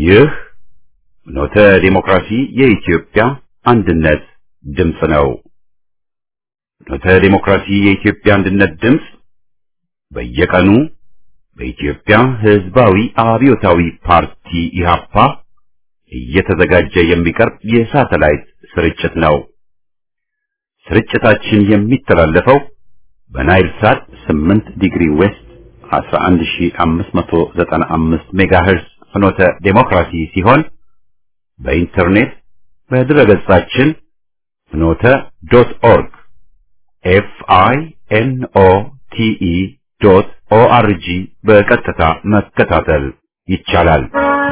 ይህ ኖተ ዲሞክራሲ የኢትዮጵያ አንድነት ድምፅ ነው። ኖተ ዲሞክራሲ የኢትዮጵያ አንድነት ድምፅ በየቀኑ በኢትዮጵያ ሕዝባዊ አብዮታዊ ፓርቲ ኢህአፓ እየተዘጋጀ የሚቀርብ የሳተላይት ስርጭት ነው። ስርጭታችን የሚተላለፈው በናይል ሳት 8 ዲግሪ ዌስት 11595 ሜጋሄርዝ ፍኖተ ዴሞክራሲ ሲሆን በኢንተርኔት በድረገጻችን ፍኖተ ዶት ኦርግ ኤፍ አይ ኤን ኦ ቲ ኢ ዶት ኦ አር ጂ በቀጥታ መከታተል ይቻላል።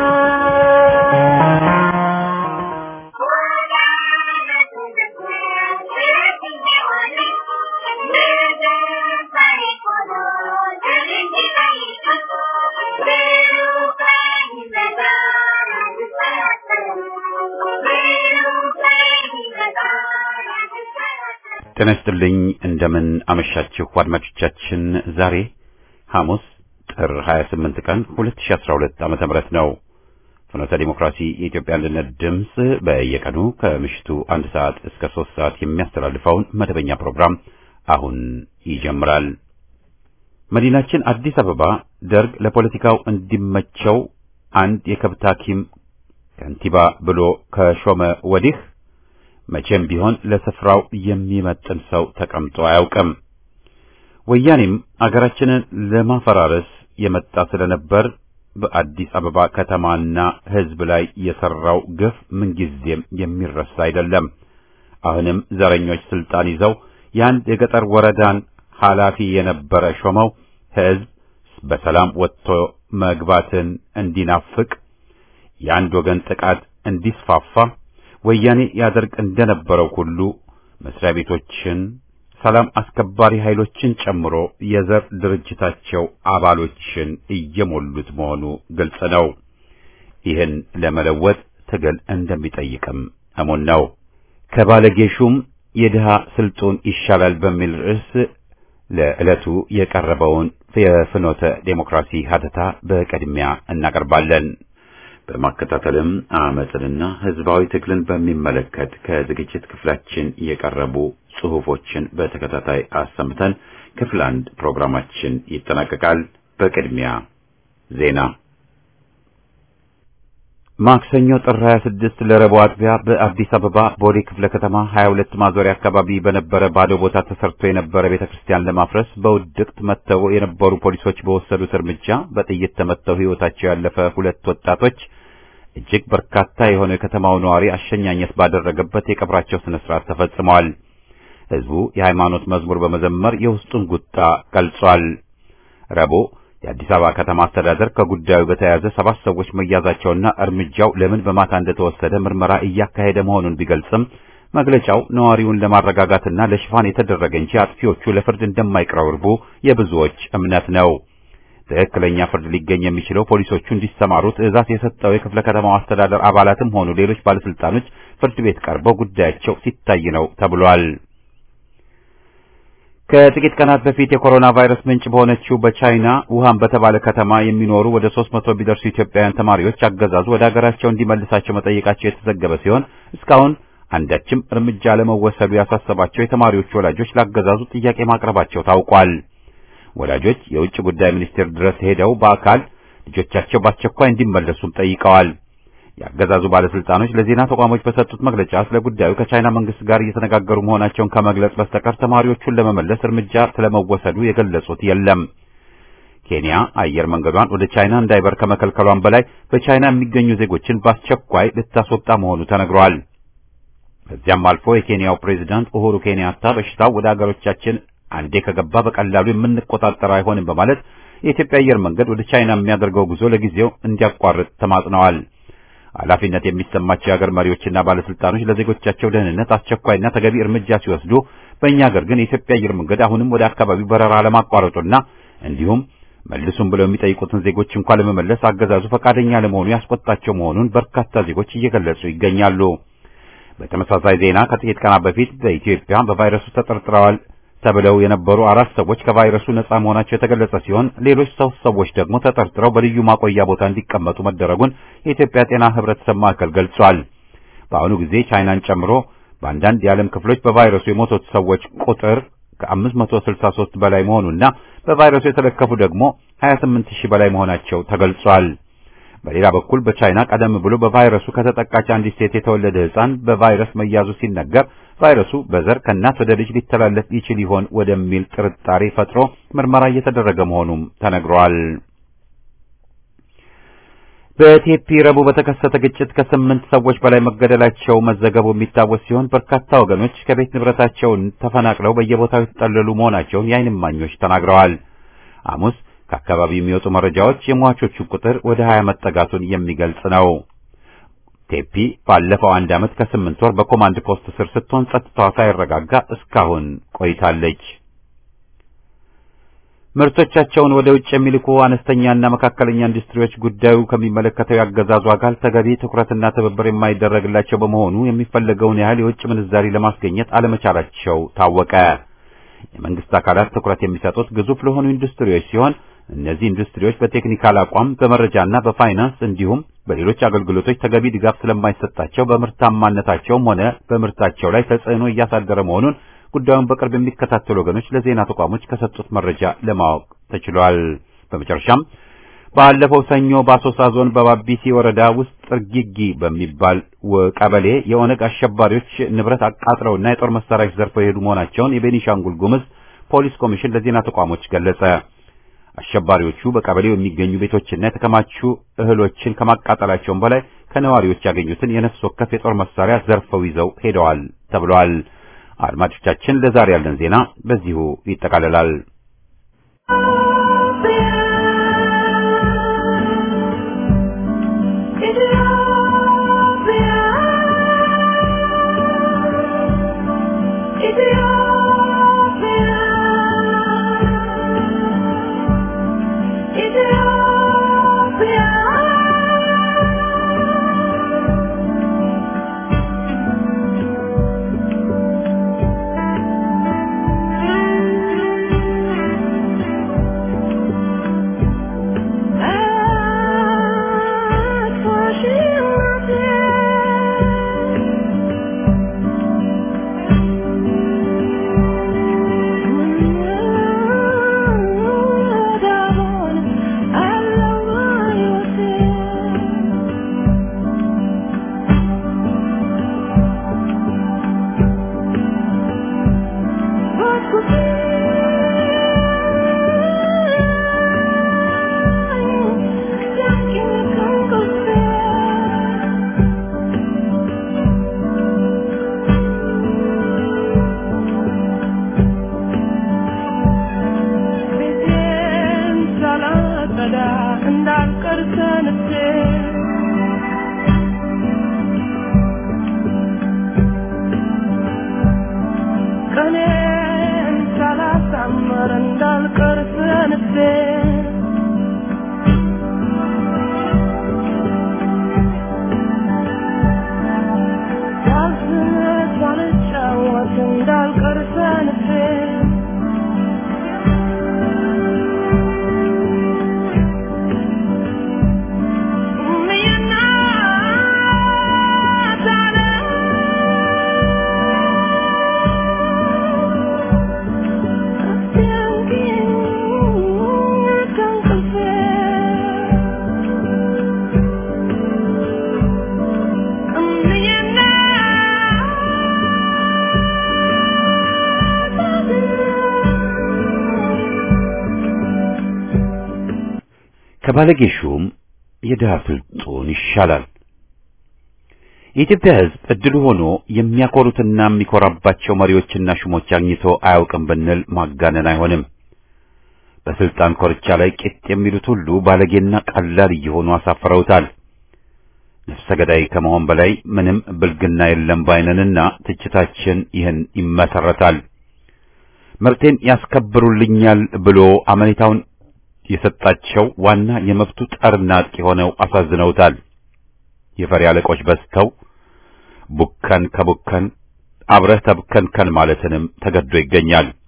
ጤና ይስጥልኝ። እንደምን አመሻችሁ አድማጮቻችን። ዛሬ ሐሙስ ጥር 28 ቀን 2012 ዓመተ ምህረት ነው። ፍኖተ ዲሞክራሲ የኢትዮጵያ አንድነት ድምፅ በየቀኑ ከምሽቱ አንድ ሰዓት እስከ ሶስት ሰዓት የሚያስተላልፈውን መደበኛ ፕሮግራም አሁን ይጀምራል። መዲናችን አዲስ አበባ ደርግ ለፖለቲካው እንዲመቸው አንድ የከብት ሐኪም ከንቲባ ብሎ ከሾመ ወዲህ መቼም ቢሆን ለስፍራው የሚመጥን ሰው ተቀምጦ አያውቅም። ወያኔም አገራችንን ለማፈራረስ የመጣ ስለነበር በአዲስ አበባ ከተማና ሕዝብ ላይ የሰራው ግፍ ምንጊዜም የሚረሳ አይደለም። አሁንም ዘረኞች ስልጣን ይዘው የአንድ የገጠር ወረዳን ኃላፊ የነበረ ሾመው ሕዝብ በሰላም ወጥቶ መግባትን እንዲናፍቅ የአንድ ወገን ጥቃት እንዲስፋፋ ወያኔ ያደርግ እንደነበረው ሁሉ መስሪያ ቤቶችን፣ ሰላም አስከባሪ ኃይሎችን ጨምሮ የዘር ድርጅታቸው አባሎችን እየሞሉት መሆኑ ግልጽ ነው። ይህን ለመለወጥ ትግል እንደሚጠይቅም እሙን ነው። ከባለጌሹም የድሃ ስልጡን ይሻላል በሚል ርዕስ ለዕለቱ የቀረበውን የፍኖተ ዴሞክራሲ ሀተታ በቅድሚያ እናቀርባለን። በማከታተልም አመፅንና ህዝባዊ ትግልን በሚመለከት ከዝግጅት ክፍላችን የቀረቡ ጽሑፎችን በተከታታይ አሰምተን ክፍል አንድ ፕሮግራማችን ይጠናቀቃል። በቅድሚያ ዜና። ማክሰኞ ጥር 26 ለረቡዕ አጥቢያ በአዲስ አበባ ቦሌ ክፍለ ከተማ 22 ማዞሪያ አካባቢ በነበረ ባዶ ቦታ ተሰርቶ የነበረ ቤተክርስቲያን ለማፍረስ በውድቅት መጥተው የነበሩ ፖሊሶች በወሰዱት እርምጃ በጥይት ተመተው ሕይወታቸው ያለፈ ሁለት ወጣቶች እጅግ በርካታ የሆነ የከተማው ነዋሪ አሸኛኘት ባደረገበት የቀብራቸው ስነ ስርዓት ተፈጽመዋል። ህዝቡ የሃይማኖት መዝሙር በመዘመር የውስጡን ቁጣ ገልጿል። ረቡዕ የአዲስ አበባ ከተማ አስተዳደር ከጉዳዩ በተያያዘ ሰባት ሰዎች መያዛቸውና እርምጃው ለምን በማታ እንደተወሰደ ምርመራ እያካሄደ መሆኑን ቢገልጽም መግለጫው ነዋሪውን ለማረጋጋትና ለሽፋን የተደረገ እንጂ አጥፊዎቹ ለፍርድ እንደማይቀርቡ የብዙዎች እምነት ነው። ትክክለኛ ፍርድ ሊገኝ የሚችለው ፖሊሶቹ እንዲሰማሩ ትዕዛዝ የሰጠው የክፍለ ከተማው አስተዳደር አባላትም ሆኑ ሌሎች ባለስልጣኖች ፍርድ ቤት ቀርበው ጉዳያቸው ሲታይ ነው ተብሏል። ከጥቂት ቀናት በፊት የኮሮና ቫይረስ ምንጭ በሆነችው በቻይና ውሃን በተባለ ከተማ የሚኖሩ ወደ ሦስት መቶ ቢደርሱ ኢትዮጵያውያን ተማሪዎች አገዛዙ ወደ ሀገራቸው እንዲመልሳቸው መጠየቃቸው የተዘገበ ሲሆን እስካሁን አንዳችም እርምጃ ለመወሰዱ ያሳሰባቸው የተማሪዎቹ ወላጆች ላገዛዙ ጥያቄ ማቅረባቸው ታውቋል። ወላጆች የውጭ ጉዳይ ሚኒስቴር ድረስ ሄደው በአካል ልጆቻቸው በአስቸኳይ እንዲመለሱም ጠይቀዋል። የአገዛዙ ባለስልጣኖች ለዜና ተቋሞች በሰጡት መግለጫ ስለ ጉዳዩ ከቻይና መንግስት ጋር እየተነጋገሩ መሆናቸውን ከመግለጽ በስተቀር ተማሪዎቹን ለመመለስ እርምጃ ስለመወሰዱ የገለጹት የለም። ኬንያ አየር መንገዷን ወደ ቻይና እንዳይበር ከመከልከሏን በላይ በቻይና የሚገኙ ዜጎችን በአስቸኳይ ልታስወጣ መሆኑ ተነግሯል። ከዚያም አልፎ የኬንያው ፕሬዝዳንት ኡሁሩ ኬንያታ በሽታው ወደ አገሮቻችን አንዴ ከገባ በቀላሉ የምንቆጣጠር አይሆንም በማለት የኢትዮጵያ አየር መንገድ ወደ ቻይና የሚያደርገው ጉዞ ለጊዜው እንዲያቋርጥ ተማጽነዋል። ኃላፊነት የሚሰማቸው የሀገር መሪዎችና ባለስልጣኖች ለዜጎቻቸው ደህንነት አስቸኳይና ተገቢ እርምጃ ሲወስዱ፣ በእኛ ሀገር ግን የኢትዮጵያ አየር መንገድ አሁንም ወደ አካባቢው በረራ ለማቋረጡና እንዲሁም መልሱም ብለው የሚጠይቁትን ዜጎች እንኳን ለመመለስ አገዛዙ ፈቃደኛ ለመሆኑ ያስቆጣቸው መሆኑን በርካታ ዜጎች እየገለጹ ይገኛሉ። በተመሳሳይ ዜና ከጥቂት ቀናት በፊት በኢትዮጵያ በቫይረሱ ተጠርጥረዋል ተብለው የነበሩ አራት ሰዎች ከቫይረሱ ነጻ መሆናቸው የተገለጸ ሲሆን ሌሎች ሶስት ሰዎች ደግሞ ተጠርጥረው በልዩ ማቆያ ቦታ እንዲቀመጡ መደረጉን የኢትዮጵያ ጤና ሕብረተሰብ ማዕከል ገልጿል። በአሁኑ ጊዜ ቻይናን ጨምሮ በአንዳንድ የዓለም ክፍሎች በቫይረሱ የሞቱት ሰዎች ቁጥር ከ563 በላይ መሆኑና በቫይረሱ የተለከፉ ደግሞ 28 ሺህ በላይ መሆናቸው ተገልጿል። በሌላ በኩል በቻይና ቀደም ብሎ በቫይረሱ ከተጠቃች አንዲት ሴት የተወለደ ሕፃን በቫይረስ መያዙ ሲነገር ቫይረሱ በዘር ከእናት ወደ ልጅ ሊተላለፍ ይችል ይሆን ወደሚል ጥርጣሬ ፈጥሮ ምርመራ እየተደረገ መሆኑም ተነግሯል። በቴፒ ረቡዕ በተከሰተ ግጭት ከስምንት ሰዎች በላይ መገደላቸው መዘገቡ የሚታወስ ሲሆን በርካታ ወገኖች ከቤት ንብረታቸውን ተፈናቅለው በየቦታው የተጠለሉ መሆናቸውን የዓይን እማኞች ተናግረዋል። ሐሙስ ከአካባቢው የሚወጡ መረጃዎች የሟቾቹ ቁጥር ወደ ሀያ መጠጋቱን የሚገልጽ ነው። ቴፒ ባለፈው አንድ ዓመት ከስምንት ወር በኮማንድ ፖስት ስር ስትሆን ጸጥታዋ ሳይረጋጋ እስካሁን ቆይታለች። ምርቶቻቸውን ወደ ውጭ የሚልኩ አነስተኛና መካከለኛ ኢንዱስትሪዎች ጉዳዩ ከሚመለከተው ያገዛዙ አካል ተገቢ ትኩረትና ትብብር የማይደረግላቸው በመሆኑ የሚፈለገውን ያህል የውጭ ምንዛሪ ለማስገኘት አለመቻላቸው ታወቀ። የመንግስት አካላት ትኩረት የሚሰጡት ግዙፍ ለሆኑ ኢንዱስትሪዎች ሲሆን እነዚህ ኢንዱስትሪዎች በቴክኒካል አቋም፣ በመረጃና በፋይናንስ እንዲሁም በሌሎች አገልግሎቶች ተገቢ ድጋፍ ስለማይሰጣቸው በምርታማነታቸውም ሆነ በምርታቸው ላይ ተጽዕኖ እያሳደረ መሆኑን ጉዳዩን በቅርብ የሚከታተሉ ወገኖች ለዜና ተቋሞች ከሰጡት መረጃ ለማወቅ ተችሏል። በመጨረሻም ባለፈው ሰኞ በአሶሳ ዞን በባቢሲ ወረዳ ውስጥ ጥርጊጊ በሚባል ቀበሌ የኦነግ አሸባሪዎች ንብረት አቃጥለውና የጦር መሳሪያዎች ዘርፈው የሄዱ መሆናቸውን የቤኒሻንጉል ጉምዝ ፖሊስ ኮሚሽን ለዜና ተቋሞች ገለጸ። አሸባሪዎቹ በቀበሌው የሚገኙ ቤቶችና የተከማቹ እህሎችን ከማቃጠላቸውም በላይ ከነዋሪዎች ያገኙትን የነፍስ ወከፍ የጦር መሳሪያ ዘርፈው ይዘው ሄደዋል ተብሏል። አድማጮቻችን ለዛሬ ያለን ዜና በዚሁ ይጠቃልላል። ከባለጌ ሹም የድሃ ስልጡን ይሻላል። የኢትዮጵያ ሕዝብ እድሉ ሆኖ የሚያኮሩትና የሚኮራባቸው መሪዎችና ሹሞች አግኝቶ አያውቅም ብንል ማጋነን አይሆንም። በስልጣን ኮርቻ ላይ ቂጥ የሚሉት ሁሉ ባለጌና ቀላል እየሆኑ አሳፍረውታል። ነፍሰ ገዳይ ከመሆን በላይ ምንም ብልግና የለም ባይነንና ትችታችን ይህን ይመሰረታል። መብቴን ያስከብሩልኛል ብሎ አመኔታውን የሰጣቸው ዋና የመብቱ ጠርና አጥቂ ሆነው አሳዝነውታል። የፈሪ አለቆች በዝተው ቡከን ከቡከን አብረህ ተብከንከን ማለትንም ተገዶ ይገኛል።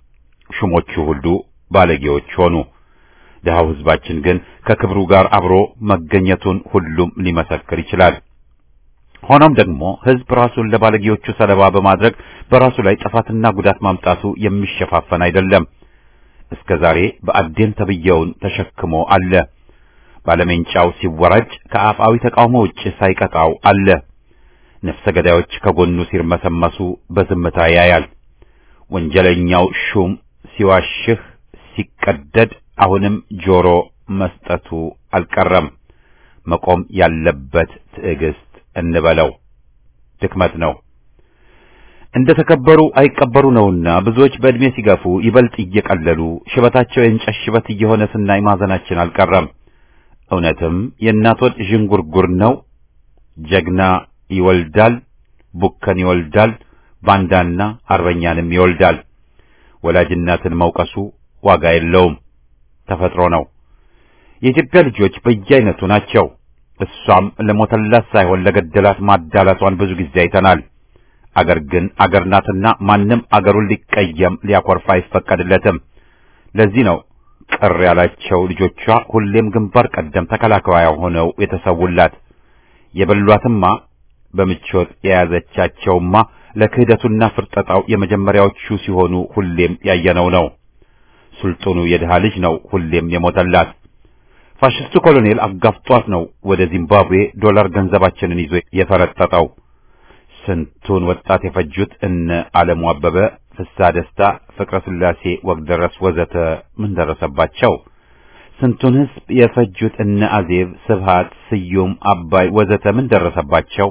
ሹሞቹ ሁሉ ባለጌዎች ሆኑ። ድሃው ሕዝባችን ግን ከክብሩ ጋር አብሮ መገኘቱን ሁሉም ሊመሰክር ይችላል። ሆኖም ደግሞ ሕዝብ ራሱን ለባለጌዎቹ ሰለባ በማድረግ በራሱ ላይ ጥፋትና ጉዳት ማምጣቱ የሚሸፋፈን አይደለም። እስከ ዛሬ በአዴን ተብየውን ተሸክሞ አለ። ባለሜንጫው ሲወራጭ ከአፍአዊ ተቃውሞ ውጭ ሳይቀጣው አለ። ነፍሰ ገዳዮች ከጎኑ ሲርመሰመሱ በዝምታ ያያል። ወንጀለኛው ሹም ሲዋሽህ ሲቀደድ አሁንም ጆሮ መስጠቱ አልቀረም። መቆም ያለበት ትዕግስት እንበለው ድክመት ነው። እንደ ተከበሩ አይቀበሩ ነውና ብዙዎች በዕድሜ ሲገፉ ይበልጥ እየቀለሉ ሽበታቸው የእንጨት ሽበት እየሆነ ስናይ ማዘናችን አልቀረም። እውነትም የእናት ወድ ዥንጉርጉር ነው። ጀግና ይወልዳል፣ ቡከን ይወልዳል፣ ባንዳና አርበኛንም ይወልዳል። ወላጅናትን መውቀሱ ዋጋ የለውም፣ ተፈጥሮ ነው። የኢትዮጵያ ልጆች በየአይነቱ ናቸው። እሷም ለሞተላት ሳይሆን ለገደላት ማዳላቷን ብዙ ጊዜ አይተናል። አገር ግን አገር ናትና ማንም አገሩን ሊቀየም ሊያኮርፍ አይፈቀድለትም። ለዚህ ነው ቅር ያላቸው ልጆቿ ሁሌም ግንባር ቀደም ተከላካያ ሆነው የተሰውላት። የበሏትማ በምቾት የያዘቻቸውማ ለክህደቱና ፍርጠጣው የመጀመሪያዎቹ ሲሆኑ ሁሌም ያየነው ነው። ሱልጡኑ የድሃ ልጅ ነው ሁሌም የሞተላት። ፋሽስቱ ኮሎኔል አጋፍጧት ነው ወደ ዚምባብዌ ዶላር ገንዘባችንን ይዞ የፈረጠጠው። ስንቱን ወጣት የፈጁት እነ ዓለሙ አበበ፣ ፍስሐ ደስታ፣ ፍቅረ ስላሴ ወግደረስ ወዘተ ምን ደረሰባቸው? ስንቱን ሕዝብ የፈጁት እነ አዜብ፣ ስብሃት፣ ስዩም፣ አባይ ወዘተ ምን ደረሰባቸው?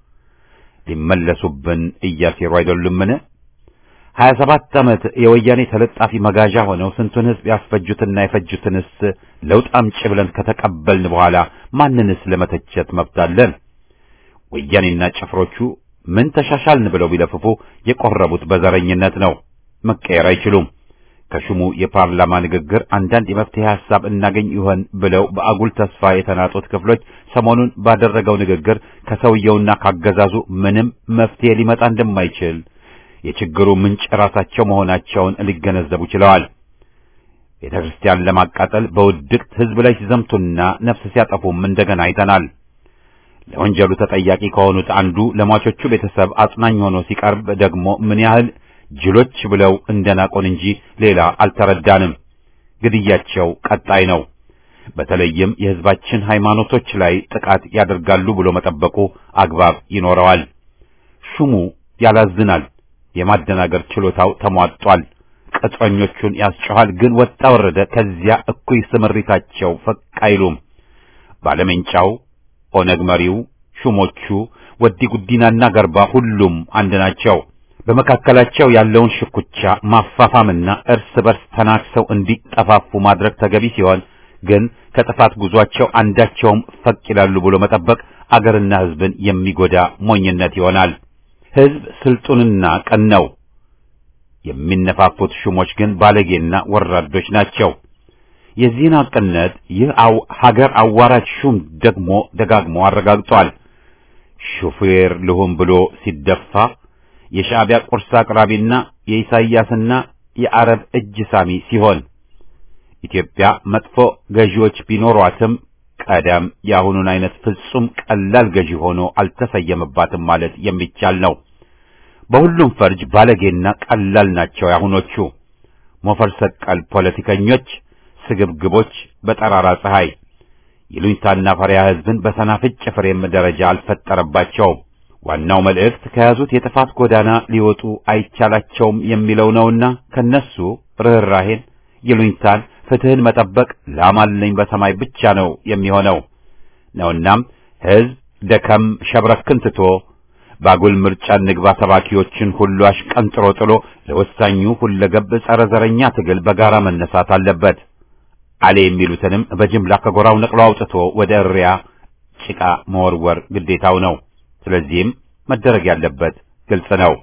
ሊመለሱብን እያሴሩ አይደሉምን? ሀያ ሰባት ዓመት የወያኔ ተለጣፊ መጋዣ ሆነው ስንቱን ሕዝብ ያስፈጁትና የፈጁትንስ ለውጥ አምጪ ብለን ከተቀበልን በኋላ ማንንስ ለመተቸት መብት አለን? ወያኔና ጭፍሮቹ ምን ተሻሻልን ብለው ቢለፍፉ የቆረቡት በዘረኝነት ነው። መቀየር አይችሉም። ከሹሙ የፓርላማ ንግግር አንዳንድ የመፍትሄ ሐሳብ እናገኝ ይሆን ብለው በአጉል ተስፋ የተናጡት ክፍሎች ሰሞኑን ባደረገው ንግግር ከሰውየውና ካገዛዙ ምንም መፍትሄ ሊመጣ እንደማይችል የችግሩ ምንጭ ራሳቸው መሆናቸውን ሊገነዘቡ ችለዋል። ቤተ ክርስቲያን ለማቃጠል በውድቅት ሕዝብ ላይ ሲዘምቱና ነፍስ ሲያጠፉም እንደገና አይተናል። ለወንጀሉ ተጠያቂ ከሆኑት አንዱ ለሟቾቹ ቤተሰብ አጽናኝ ሆኖ ሲቀርብ ደግሞ ምን ያህል ጅሎች ብለው እንደናቆን እንጂ ሌላ አልተረዳንም። ግድያቸው ቀጣይ ነው። በተለይም የሕዝባችን ሃይማኖቶች ላይ ጥቃት ያደርጋሉ ብሎ መጠበቁ አግባብ ይኖረዋል። ሹሙ ያላዝናል። የማደናገር ችሎታው ተሟጧል። ቅጥረኞቹን ያስጨኋል። ግን ወጣ ወረደ ከዚያ እኩይ ስምሪታቸው ፈቅ አይሉም። ባለሜንጫው ኦነግ መሪው፣ ሹሞቹ፣ ወዲ ጉዲናና ገርባ ሁሉም አንድ ናቸው። በመካከላቸው ያለውን ሽኩቻ ማፋፋምና እርስ በርስ ተናክሰው እንዲጠፋፉ ማድረግ ተገቢ ሲሆን ግን ከጥፋት ጉዟቸው አንዳቸውም ፈቅ ይላሉ ብሎ መጠበቅ አገርና ሕዝብን የሚጎዳ ሞኝነት ይሆናል። ሕዝብ ስልጡንና ቀን ነው። የሚነፋፉት ሹሞች ግን ባለጌና ወራዶች ናቸው። የዚህን ሐቅነት ይህ አው ሀገር አዋራጅ ሹም ደግሞ ደጋግሞ አረጋግጧል። ሹፌር ልሁን ብሎ ሲደፋ የሻዕቢያ ቁርስ አቅራቢና የኢሳይያስና የአረብ እጅ ሳሚ ሲሆን ኢትዮጵያ መጥፎ ገዢዎች ቢኖሯትም ቀደም የአሁኑን አይነት ፍጹም ቀላል ገዢ ሆኖ አልተሰየመባትም ማለት የሚቻል ነው። በሁሉም ፈርጅ ባለጌና ቀላል ናቸው ያሁኖቹ ሞፈር ሰቀል ፖለቲከኞች፣ ስግብግቦች በጠራራ ፀሐይ ይሉኝታና ፈሪያ ሕዝብን በሰናፍጭ ፍሬም ደረጃ አልፈጠረባቸውም። ዋናው መልእክት ከያዙት የጥፋት ጎዳና ሊወጡ አይቻላቸውም የሚለው ነውና ከነሱ ርኅራሄን፣ ይሉኝታን፣ ፍትህን መጠበቅ ላማለኝ በሰማይ ብቻ ነው የሚሆነው ነውናም ሕዝብ ደከም ሸብረክን ትቶ ባጉል ምርጫ ንግባ ሰባኪዎችን ሁሉ አሽቀንጥሮ ጥሎ ለወሳኙ ሁለገብ ጸረ ዘረኛ ትግል በጋራ መነሳት አለበት። አሌ የሚሉትንም በጅምላ ከጎራው ነቅሎ አውጥቶ ወደ እሪያ ጭቃ መወርወር ግዴታው ነው። ስለዚህም መደረግ ያለበት ግልጽ ነው።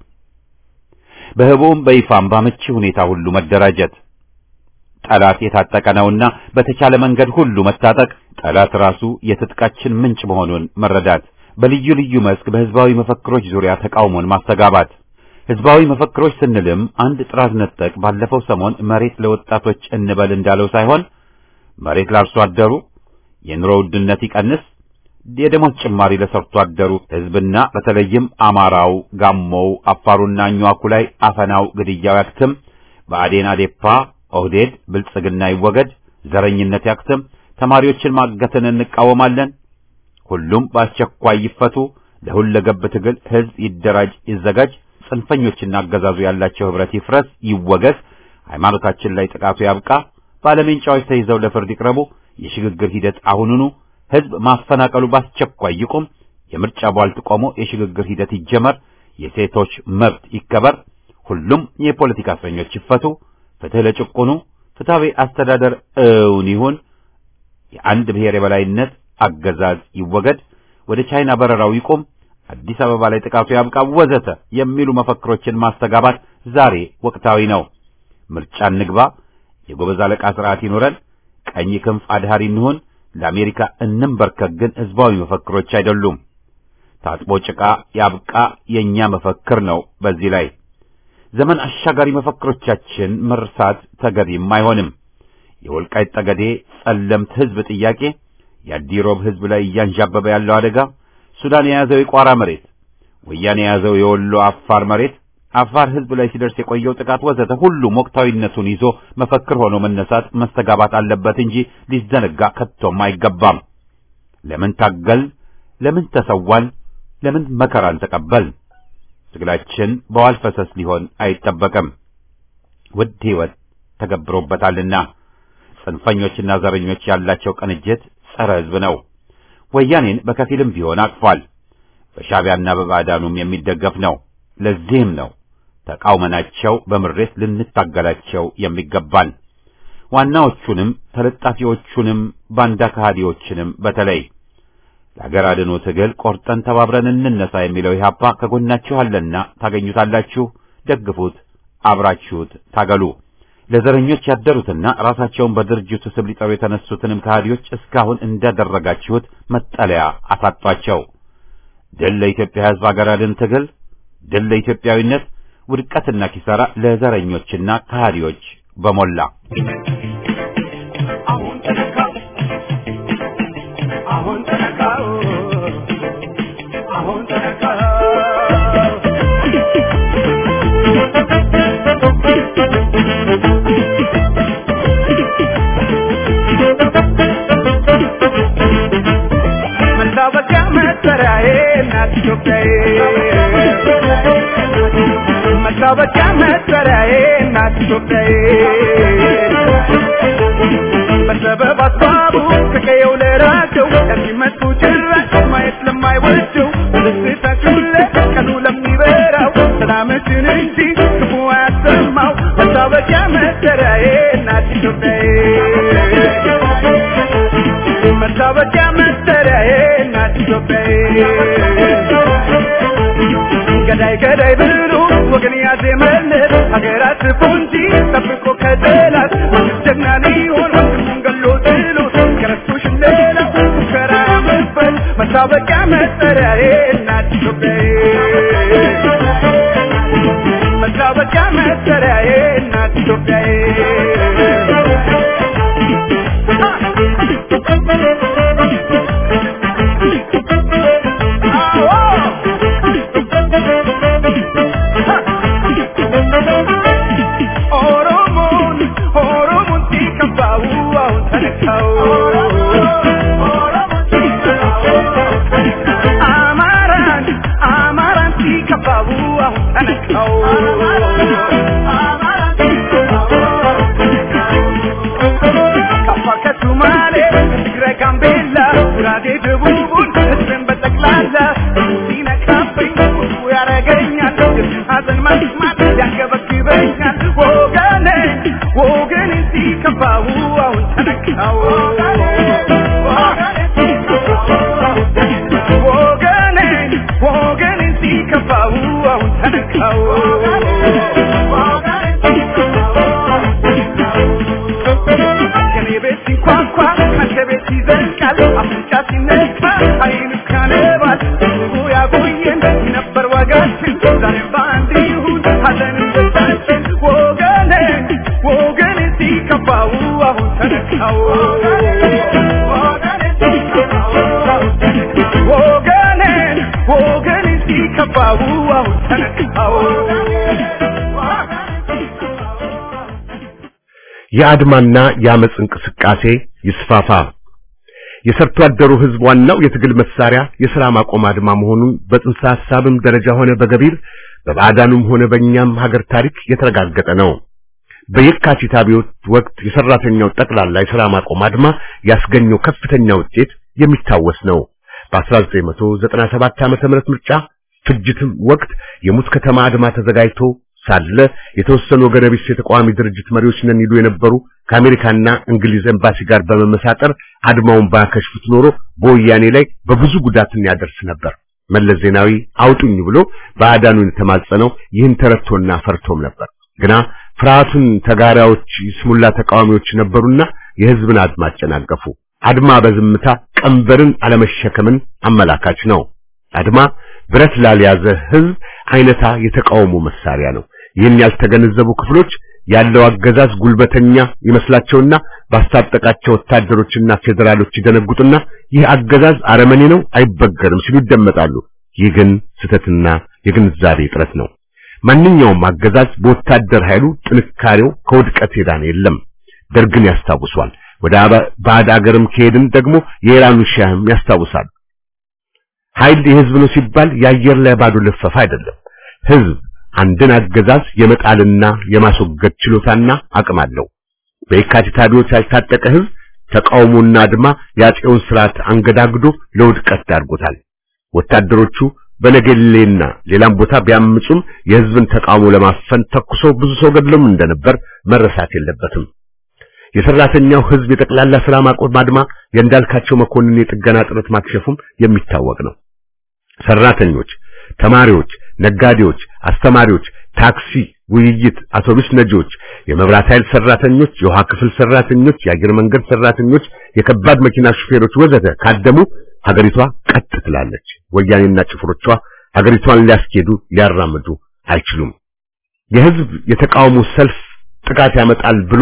በህቡም በይፋም ባመቺ ሁኔታ ሁሉ መደራጀት ጠላት የታጠቀ ነውና በተቻለ መንገድ ሁሉ መታጠቅ፣ ጠላት ራሱ የትጥቃችን ምንጭ መሆኑን መረዳት፣ በልዩ ልዩ መስክ በህዝባዊ መፈክሮች ዙሪያ ተቃውሞን ማስተጋባት፣ ህዝባዊ መፈክሮች ስንልም አንድ ጥራት ነጠቅ ባለፈው ሰሞን መሬት ለወጣቶች እንበል እንዳለው ሳይሆን መሬት ለአርሶ አደሩ፣ የኑሮ ውድነት ይቀንስ፣ የደሞዝ ጭማሪ ለሰርቶ አደሩ ህዝብና በተለይም አማራው፣ ጋሞው፣ አፋሩና አኝዋኩ ላይ አፈናው፣ ግድያው ያክትም፣ ብአዴን፣ አዴፓ፣ ኦህዴድ፣ ብልጽግና ይወገድ፣ ዘረኝነት ያክትም፣ ተማሪዎችን ማገትን እንቃወማለን፣ ሁሉም በአስቸኳይ ይፈቱ፣ ለሁለገብ ትግል ህዝብ ይደራጅ፣ ይዘጋጅ፣ ጽንፈኞችና አገዛዙ ያላቸው ህብረት ይፍረስ፣ ይወገዝ፣ ሃይማኖታችን ላይ ጥቃቱ ያብቃ፣ ባለሜንጫዎች ተይዘው ለፍርድ ይቅረቡ፣ የሽግግር ሂደት አሁኑኑ ህዝብ ማፈናቀሉ በአስቸኳይ ይቁም፣ የምርጫ ቧልት ቆሞ የሽግግር ሂደት ይጀመር፣ የሴቶች መብት ይከበር፣ ሁሉም የፖለቲካ እስረኞች ይፈቱ፣ ፍትህ ለጭቁኑ፣ ፍትሐዊ አስተዳደር እውን ይሁን፣ የአንድ ብሔር የበላይነት አገዛዝ ይወገድ፣ ወደ ቻይና በረራው ይቁም፣ አዲስ አበባ ላይ ጥቃቱ ያብቃ፣ ወዘተ የሚሉ መፈክሮችን ማስተጋባት ዛሬ ወቅታዊ ነው። ምርጫ እንግባ፣ የጎበዝ አለቃ ስርዓት ይኑረን፣ ቀኝ ክንፍ አድሃሪ እንሁን፣ ለአሜሪካ እንንበርከክ ግን ህዝባዊ መፈክሮች አይደሉም። ታጥቦ ጭቃ ያብቃ የኛ መፈክር ነው። በዚህ ላይ ዘመን አሻጋሪ መፈክሮቻችን መርሳት ተገቢም አይሆንም። የወልቃይት ጠገዴ ጸለምት ህዝብ ጥያቄ፣ የአዲሮብ ህዝብ ላይ እያንዣበበ ያለው አደጋ፣ ሱዳን የያዘው የቋራ መሬት፣ ወያኔ የያዘው የወሎ አፋር መሬት፣ አፋር ህዝብ ላይ ሲደርስ የቆየው ጥቃት ወዘተ ሁሉም ወቅታዊነቱን ይዞ መፈክር ሆኖ መነሳት መስተጋባት አለበት እንጂ ሊዘነጋ ከቶም አይገባም። ለምን ታገል? ለምን ተሰዋል? ለምን መከራን ተቀበል? ትግላችን በዋል ፈሰስ ሊሆን አይጠበቅም። ውድ ህይወት ተገብሮበታልና ጽንፈኞችና ዘረኞች ያላቸው ቅንጅት ጸረ ህዝብ ነው። ወያኔን በከፊልም ቢሆን አቅፏል። በሻዕቢያና በባዕዳኑም የሚደገፍ ነው። ለዚህም ነው ተቃውመናቸው በምሬት ልንታገላቸው የሚገባን ዋናዎቹንም ተለጣፊዎቹንም ባንዳ ከሃዲዎችንም በተለይ ለሀገር አድኖ ትግል ቆርጠን ተባብረን እንነሳ የሚለው ኢህአፓ ከጎናችሁ አለና ታገኙታላችሁ። ደግፉት፣ አብራችሁት ታገሉ። ለዘረኞች ያደሩትና ራሳቸውን በድርጅቱ ስም ሊጠሩ የተነሱትንም ከሃዲዎች እስካሁን እንዳደረጋችሁት መጠለያ አሳጧቸው። ድል ለኢትዮጵያ ሕዝብ ሀገር አድን ትግል፣ ድል ለኢትዮጵያዊነት፣ ውድቀትና ኪሳራ ለዘረኞችና ከሃዲዎች በሞላ አሁን ተነካው አሁን ተነካው አሁን ተነካው መታወቂያ መጠሪያዬ እናት ኢትዮጵያዬ መታወቂያ መጠሪያዬ እናት ኢትዮጵያዬ በሰበብ አስባቡ ከቀየው ለራቸው ለሚመጡ ጭራሽ ማየት ለማይወደው በደስታችሁ ቀኑ ለሚበራው ሰላምችን እንጂ ክፉ አያሰማው መታወቂያ መጠሪያዬ እናት ኢትዮጵያዬ መታወቂያ መጠሪያዬ እናት ኢትዮጵያዬ ገዳይ ገዳይ ብሎ ወገን ያዜመለት ሀገራት ፎንጂ ጠብቆ ከጠላት ጀግና ሊሆን ወንድሙን ገሎ ጥሎ ከረስቶሽ ሌላው ሙከራ መፈል መታወቂያ መጠሪያዬ እናት ኢትዮጵያዬ መታወቂያ መጠሪያዬ እናት ኢትዮጵያዬ ኦሮሞን ኦሮሞን ሲከፋው አሁን ተነካው አማራን አማራን ሲከፋው አሁን ተነካው ከአፋር ከሱማሌ ትግራይ ጋምቤላ ጉራጌ ደቡቡን ህዝብን በጠቅላላ ሲነካብኝ ቁጡ ያረገኛል ሀዘን መስማት ያንገበግበኛል ወገኔ ወገኔ ሲከፋው አሁን ተነካው ወገኔ ወገኔ ሲከፋው አሁን ተነካው ከኔ ቤት ሲንኳኳ ከአንተ ቤት ይዘልቃል አፍንጫ ሲነካ አይኑ ካነባል ህዝቡ ያቆየን ነበር ዋጋችን ዛሬ በአንድ ይሁን የአድማና የአመጽ እንቅስቃሴ ይስፋፋ። የሰርቶ አደሩ ህዝብ ዋናው የትግል መሳሪያ የሥራ ማቆም አድማ መሆኑን በጽንሰ ሐሳብም ደረጃ ሆነ በገቢር በባዕዳኑም ሆነ በእኛም ሀገር ታሪክ የተረጋገጠ ነው። በየካቲት አብዮት ወቅት የሰራተኛው ጠቅላላ የሥራ ማቆም አድማ ያስገኘው ከፍተኛ ውጤት የሚታወስ ነው። በ1997 ዓመተ ምህረት ምርጫ ፍጅትም ወቅት የሙት ከተማ አድማ ተዘጋጅቶ ሳለ የተወሰኑ ወገነ ቢስ የተቃዋሚ ድርጅት መሪዎች ነን ይሉ የነበሩ ከአሜሪካና እንግሊዝ ኤምባሲ ጋር በመመሳጠር አድማውን ባያከሽፉት ኖሮ በወያኔ ላይ በብዙ ጉዳትን ያደርስ ነበር። መለስ ዜናዊ አውጡኝ ብሎ ባዕዳኑን የተማጸነው ይህን ተረድቶና ፈርቶም ነበር። ግና ፍርሃቱን ተጋሪዎች ስሙላ ተቃዋሚዎች ነበሩና የህዝብን አድማ አጨናገፉ። አድማ በዝምታ ቀንበርን አለመሸከምን አመላካች ነው። አድማ ብረት ላልያዘ ህዝብ አይነታ የተቃውሞ መሳሪያ ነው። ይህን ያልተገነዘቡ ክፍሎች ያለው አገዛዝ ጉልበተኛ ይመስላቸውና ባስታጠቃቸው ወታደሮችና ፌዴራሎች ይደነጉጡና ይህ አገዛዝ አረመኔ ነው፣ አይበገርም ሲሉ ይደመጣሉ። ይህ ግን ስህተትና የግንዛቤ እጥረት ነው። ማንኛውም አገዛዝ በወታደር ኃይሉ ጥንካሬው ከውድቀት የዳነ የለም። ደርግን ያስታውሷል። ወደ ባዕድ አገርም ከሄድን ደግሞ የኢራኑ ሻህም ያስታውሳል። ኃይል የህዝብ ነው ሲባል የአየር ላይ ባዶ ልፈፋ አይደለም። ህዝብ አንድን አገዛዝ የመጣልና የማስወገድ ችሎታና አቅም አለው። በየካቲት አብዮት ያልታጠቀ ህዝብ ተቃውሞና አድማ የአፄውን ስርዓት አንገዳግዶ ለውድቀት ዳርጎታል። ወታደሮቹ በነገሌና ሌላም ቦታ ቢያምጹም የህዝብን ተቃውሞ ለማፈን ተኩሶ ብዙ ሰው ገድሎም እንደነበር መረሳት የለበትም። የሰራተኛው ህዝብ የጠቅላላ ስራ ማቆም አድማ የእንዳልካቸው መኮንን የጥገና ጥረት ማክሸፉም የሚታወቅ ነው። ሰራተኞች፣ ተማሪዎች፣ ነጋዴዎች፣ አስተማሪዎች፣ ታክሲ፣ ውይይት፣ አውቶቡስ ነጂዎች፣ የመብራት ኃይል ሰራተኞች፣ የውሃ ክፍል ሰራተኞች፣ የአየር መንገድ ሰራተኞች፣ የከባድ መኪና ሹፌሮች ወዘተ ካደሙ ሀገሪቷ ቀጥ ትላለች። ወያኔና ጭፍሮቿ ሀገሪቷን ሊያስኬዱ ሊያራምዱ አይችሉም። የህዝብ የተቃውሞ ሰልፍ ጥቃት ያመጣል ብሎ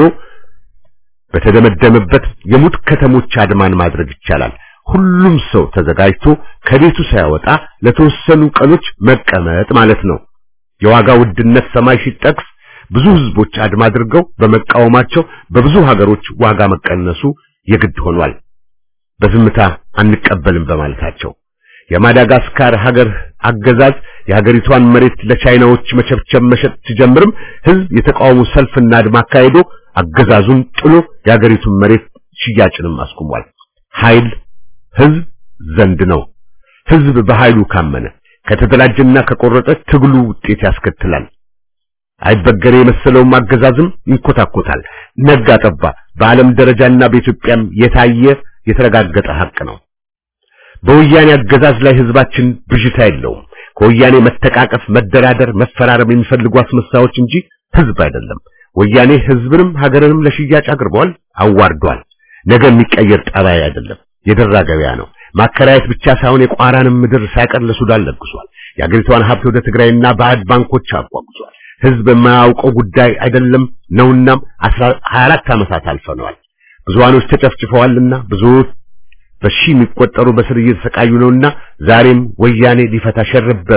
በተደመደመበት የሙት ከተሞች አድማን ማድረግ ይቻላል። ሁሉም ሰው ተዘጋጅቶ ከቤቱ ሳይወጣ ለተወሰኑ ቀኖች መቀመጥ ማለት ነው። የዋጋ ውድነት ሰማይ ሲጠቅስ ብዙ ህዝቦች አድማ አድርገው በመቃወማቸው በብዙ ሀገሮች ዋጋ መቀነሱ የግድ ሆኗል። በዝምታ አንቀበልም በማለታቸው የማዳጋስካር ሀገር አገዛዝ የሀገሪቷን መሬት ለቻይናዎች መቸብቸብ መሸጥ ሲጀምርም ህዝብ የተቃውሞ ሰልፍና አድማ አካሄዶ አገዛዙን ጥሎ የሀገሪቱን መሬት ሽያጭንም አስቁሟል። ኃይል ህዝብ ዘንድ ነው። ህዝብ በኃይሉ ካመነ ከተደራጀና ከቆረጠ ትግሉ ውጤት ያስከትላል። አይበገሬ የመሰለውም አገዛዝም ይንኮታኮታል። ነጋ ጠባ በዓለም ደረጃና በኢትዮጵያም የታየ የተረጋገጠ ሀቅ ነው። በወያኔ አገዛዝ ላይ ህዝባችን ብዥታ የለውም። ከወያኔ መተቃቀፍ፣ መደራደር፣ መፈራረም የሚፈልጉ አስመሳዮች እንጂ ህዝብ አይደለም። ወያኔ ህዝብንም ሀገርንም ለሽያጭ አቅርቧል፣ አዋርዷል። ነገ የሚቀየር ጠባይ አይደለም፣ የደራ ገበያ ነው። ማከራየት ብቻ ሳይሆን የቋራንም ምድር ሳይቀር ለሱዳን ለግሷል። የአገሪቷን ሀብት ወደ ትግራይና ባዕድ ባንኮች አጓጉዟል። ህዝብ የማያውቀው ጉዳይ አይደለም ነውናም 24 ዓመታት አልፈነዋል። ብዙሃኖች ተጨፍጭፈዋልና ብዙዎች በሺ የሚቆጠሩ በስር እየተሰቃዩ ነውና ዛሬም ወያኔ ሊፈታ ሸርበ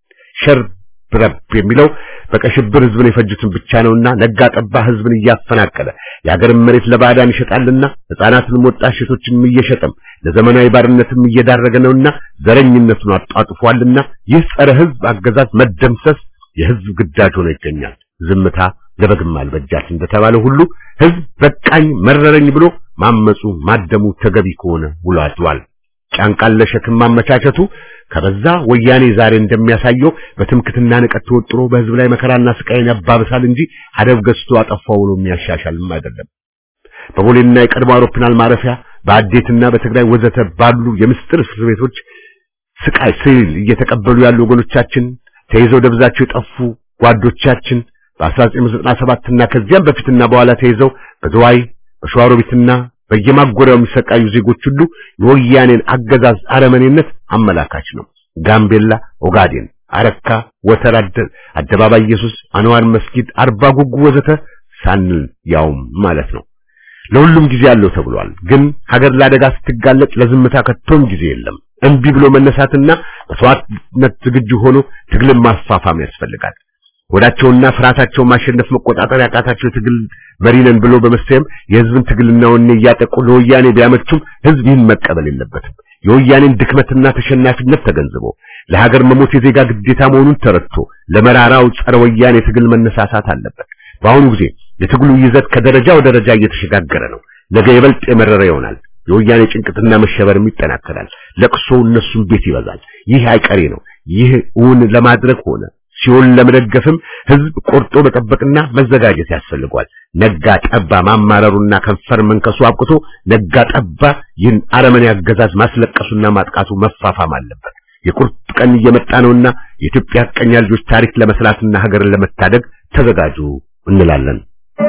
ሸርብረብ የሚለው በቀሽብር ህዝብን የፈጁትን ብቻ ነውና ነጋ ጠባ ህዝብን እያፈናቀለ የሀገርን መሬት ለባዕዳን ይሸጣልና ህፃናትንም ወጣት ሴቶችንም እየሸጠም ለዘመናዊ ባርነትም እየዳረገ ነውና ዘረኝነቱን አጣጥፏልና ይህ ጸረ ህዝብ አገዛዝ መደምሰስ የህዝብ ግዳጅ ሆኖ ይገኛል። ዝምታ ለበግም አልበጃት እንደተባለ ሁሉ ህዝብ በቃኝ መረረኝ ብሎ ማመጹ ማደሙ ተገቢ ከሆነ ውሎ አድሯል። ጫንቃን ለሸክም ማመቻቸቱ ከበዛ ወያኔ ዛሬ እንደሚያሳየው በትምክትና ንቀት ተወጥሮ በህዝብ ላይ መከራና ስቃይን ያባብሳል እንጂ አደብ ገዝቶ አጠፋው ብሎ የሚያሻሻልም አይደለም። በቦሌና የቀድሞ አውሮፕላን ማረፊያ በአዴትና በትግራይ ወዘተ ባሉ የምስጥር እስር ቤቶች ስቃይ ስል እየተቀበሉ ያሉ ወገኖቻችን ተይዘው ደብዛቸው የጠፉ ጓዶቻችን በ1997 እና ከዚያም በፊትና በኋላ ተይዘው በዝዋይ በሸዋሮቢትና በየማጎሪያው የሚሰቃዩ ዜጎች ሁሉ የወያኔን አገዛዝ አረመኔነት አመላካች ነው። ጋምቤላ፣ ኦጋዴን፣ አረካ፣ ወተራ፣ አደባባይ ኢየሱስ፣ አንዋር መስጊድ፣ አርባ ጉጉ ወዘተ ሳንል ያውም ማለት ነው። ለሁሉም ጊዜ አለው ተብሏል። ግን ሀገር ለአደጋ ስትጋለጥ ለዝምታ ከቶም ጊዜ የለም። እምቢ ብሎ መነሳትና መስዋዕትነት ዝግጁ ሆኖ ትግልን ማስፋፋም ያስፈልጋል። ወዳቸውና ፍርሃታቸውን ማሸነፍ መቆጣጠር ያቃታቸው የትግል መሪ ነን ብሎ በመሰየም የህዝብን ትግልና ወኔ እያጠቁ ለወያኔ ቢያመቹም ህዝብ ይህን መቀበል የለበትም። የወያኔን ድክመትና ተሸናፊነት ተገንዝቦ ለሀገር መሞት የዜጋ ግዴታ መሆኑን ተረድቶ ለመራራው ጸረ ወያኔ ትግል መነሳሳት አለበት። በአሁኑ ጊዜ የትግሉ ይዘት ከደረጃ ወደ ደረጃ እየተሸጋገረ ነው። ነገ ይበልጥ የመረረ ይሆናል። የወያኔ ጭንቅትና መሸበርም ይጠናከራል። ለቅሶ እነሱም ቤት ይበዛል። ይህ አይቀሬ ነው። ይህ እውን ለማድረግ ሆነ ሲሆን ለመደገፍም ህዝብ ቆርጦ መጠበቅና መዘጋጀት ያስፈልጓል። ነጋ ጠባ ማማረሩና ከንፈር መንከሱ አብቅቶ ነጋ ጠባ ይህን አረመኔ አገዛዝ ማስለቀሱና ማጥቃቱ መፋፋም አለበት። የቁርጥ ቀን እየመጣ ነውና የኢትዮጵያ ሐቀኛ ልጆች ታሪክ ለመስራትና ሀገርን ለመታደግ ተዘጋጁ እንላለን።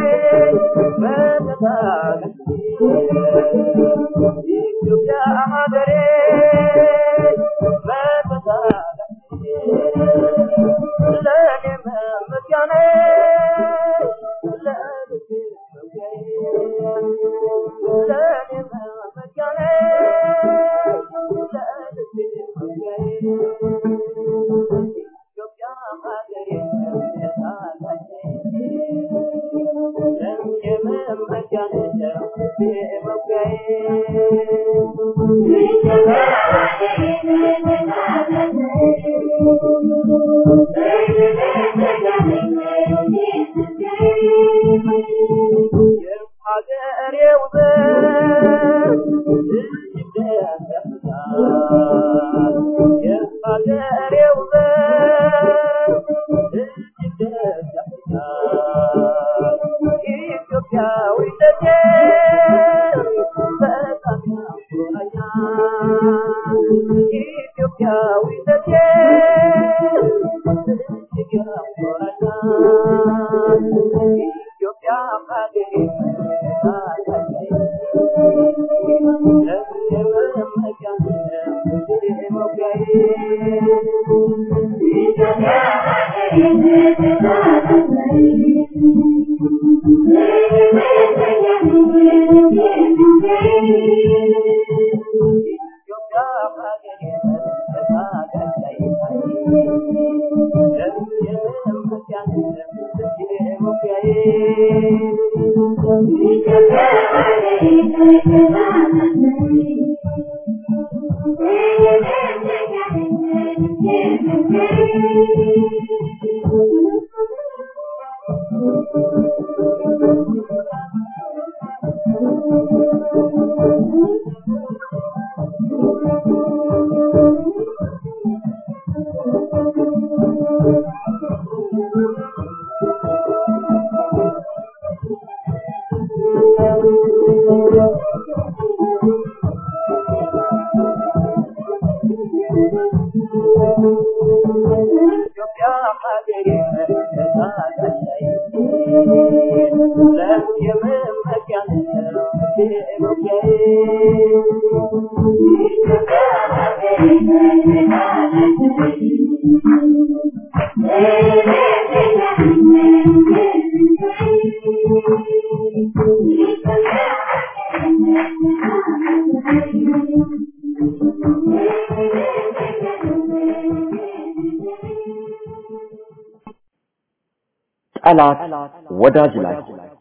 ጠላት ወዳጅ ላይ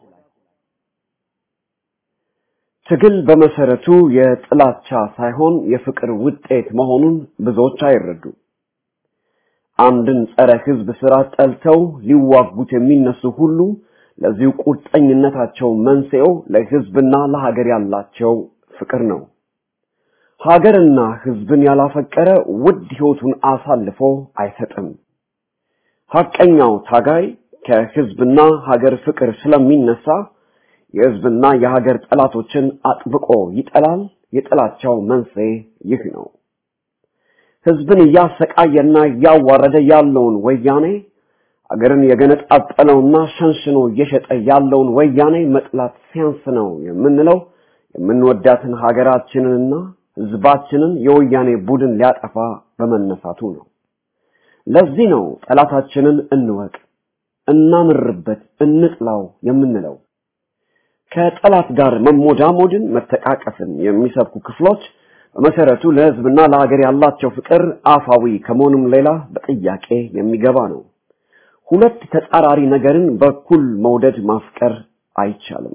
ትግል በመሰረቱ የጥላቻ ሳይሆን የፍቅር ውጤት መሆኑን ብዙዎች አይረዱ። አንድን ጸረ ህዝብ ስራ ጠልተው ሊዋጉት የሚነሱ ሁሉ ለዚሁ ቁርጠኝነታቸው መንስኤው ለህዝብና ለሀገር ያላቸው ፍቅር ነው። ሀገርና ህዝብን ያላፈቀረ ውድ ህይወቱን አሳልፎ አይሰጥም። ሐቀኛው ታጋይ ከህዝብና ሀገር ፍቅር ስለሚነሳ የህዝብና የሀገር ጠላቶችን አጥብቆ ይጠላል። የጥላቻው መንስኤ ይህ ነው። ህዝብን እያሰቃየና እያዋረደ ያለውን ወያኔ አገርን የገነጣጠለውና ሸንሽኖ እየሸጠ ያለውን ወያኔ መጥላት ሲያንስ ነው የምንለው የምንወዳትን ሀገራችንንና ህዝባችንን የወያኔ ቡድን ሊያጠፋ በመነሳቱ ነው። ለዚህ ነው ጠላታችንን እንወቅ፣ እናምርበት፣ እንጥላው የምንለው። ከጠላት ጋር መሞዳሞድን፣ መተቃቀፍን የሚሰብኩ ክፍሎች በመሰረቱ ለህዝብና ለሀገር ያላቸው ፍቅር አፋዊ ከመሆኑም ሌላ በጥያቄ የሚገባ ነው። ሁለት ተጻራሪ ነገርን በኩል መውደድ ማፍቀር አይቻልም።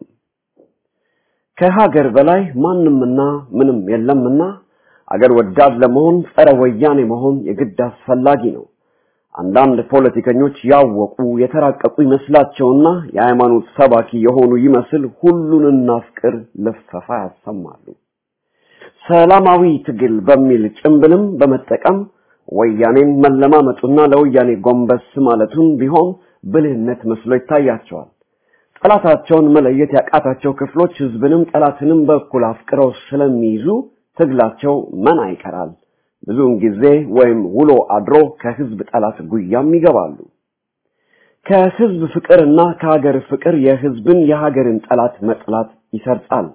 ከሀገር በላይ ማንምና ምንም የለምና አገር ወዳድ ለመሆን ጸረ ወያኔ መሆን የግድ አስፈላጊ ነው። አንዳንድ ፖለቲከኞች ያወቁ የተራቀቁ ይመስላቸውና የሃይማኖት ሰባኪ የሆኑ ይመስል ሁሉን እናፍቅር ልፈፋ ያሰማሉ። ሰላማዊ ትግል በሚል ጭምብልም በመጠቀም ወያኔን መለማመጡና ለወያኔ ጎንበስ ማለቱን ቢሆን ብልህነት መስሎ ይታያቸዋል። ጠላታቸውን መለየት ያቃታቸው ክፍሎች ህዝብንም ጠላትንም በኩል አፍቅረው ስለሚይዙ ትግላቸው መና ይቀራል። ብዙውን ጊዜ ወይም ውሎ አድሮ ከህዝብ ጠላት ጉያም ይገባሉ። ከህዝብ ፍቅርና ከሀገር ፍቅር የህዝብን የሀገርን ጠላት መጥላት ይሰርጻል።